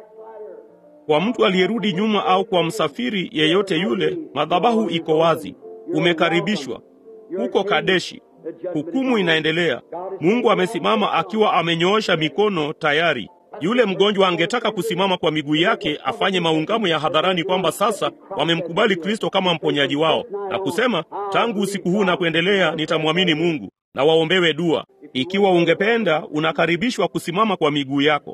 Kwa mtu aliyerudi nyuma au kwa msafiri yeyote yule, madhabahu iko wazi. Umekaribishwa huko Kadeshi. Hukumu inaendelea. Mungu amesimama akiwa amenyoosha mikono tayari. Yule mgonjwa angetaka kusimama kwa miguu yake afanye maungamo ya hadharani kwamba sasa wamemkubali Kristo kama mponyaji wao na kusema, tangu usiku huu na kuendelea nitamwamini Mungu na waombewe dua. Ikiwa ungependa, unakaribishwa kusimama kwa miguu yako.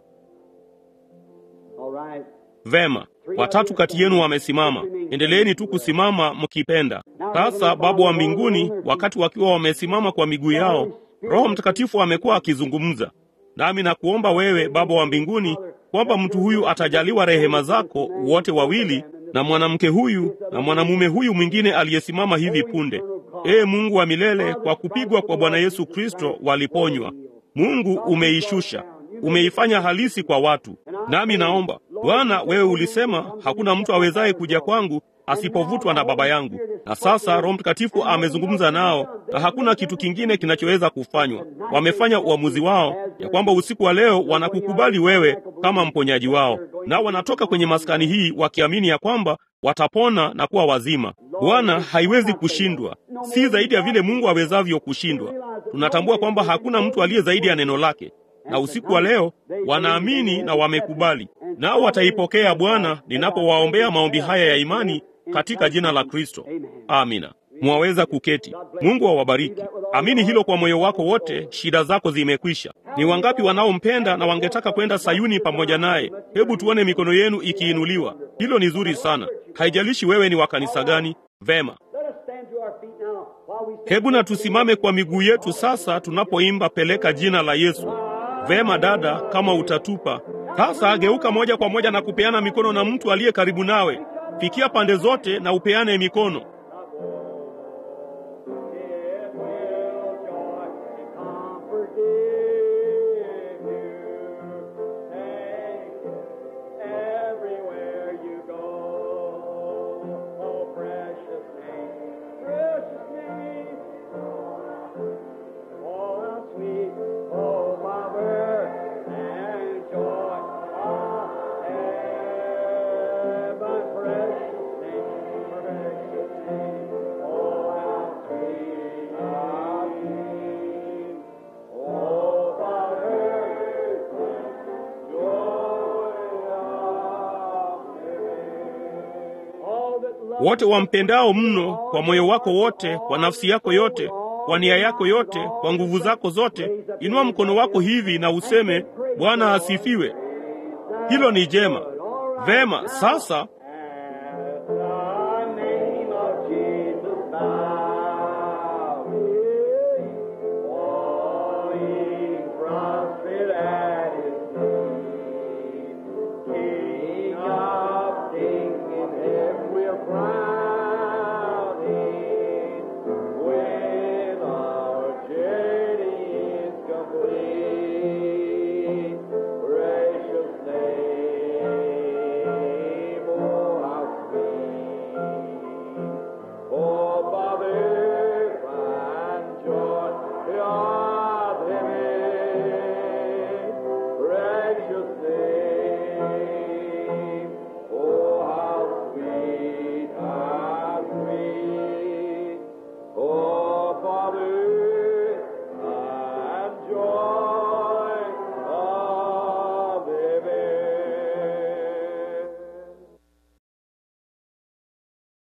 Vema, watatu kati yenu wamesimama. Endeleeni tu kusimama mkipenda. Sasa Baba wa mbinguni, wakati wakiwa wamesimama kwa miguu yao, Roho Mtakatifu amekuwa akizungumza nami nakuomba wewe Baba wa mbinguni kwamba mtu huyu atajaliwa rehema zako wote wawili, na mwanamke huyu na mwanamume huyu mwingine aliyesimama hivi punde. Ee Mungu wa milele, kwa kupigwa kwa Bwana Yesu Kristo waliponywa. Mungu umeishusha, umeifanya halisi kwa watu. Nami naomba Bwana, wewe ulisema hakuna mtu awezaye kuja kwangu asipovutwa na Baba yangu. Na sasa Roho Mtakatifu amezungumza nao, na hakuna kitu kingine kinachoweza kufanywa. Wamefanya uamuzi wao ya kwamba usiku wa leo wanakukubali wewe kama mponyaji wao, nao wanatoka kwenye maskani hii wakiamini ya kwamba watapona na kuwa wazima. Bwana, haiwezi kushindwa, si zaidi ya vile Mungu awezavyo kushindwa. Tunatambua kwamba hakuna mtu aliye zaidi ya neno lake, na usiku wa leo wanaamini na wamekubali, nao wataipokea Bwana ninapowaombea maombi haya ya imani katika jina la Kristo. Amina. Mwaweza kuketi. Mungu awabariki. Amini hilo kwa moyo wako wote, shida zako zimekwisha. Ni wangapi wanaompenda na wangetaka kwenda Sayuni pamoja naye? Hebu tuone mikono yenu ikiinuliwa. Hilo ni zuri sana. Haijalishi wewe ni wa kanisa gani. Vema. Hebu na tusimame kwa miguu yetu sasa tunapoimba peleka jina la Yesu. Vema dada, kama utatupa. Sasa geuka moja kwa moja na kupeana mikono na mtu aliye karibu nawe. Fikia pande zote na upeane mikono. wote wampendao mno kwa moyo wako wote, kwa nafsi yako yote, kwa nia yako yote, kwa nguvu zako zote, inua mkono wako hivi na useme, Bwana asifiwe. Hilo ni jema. Vema, sasa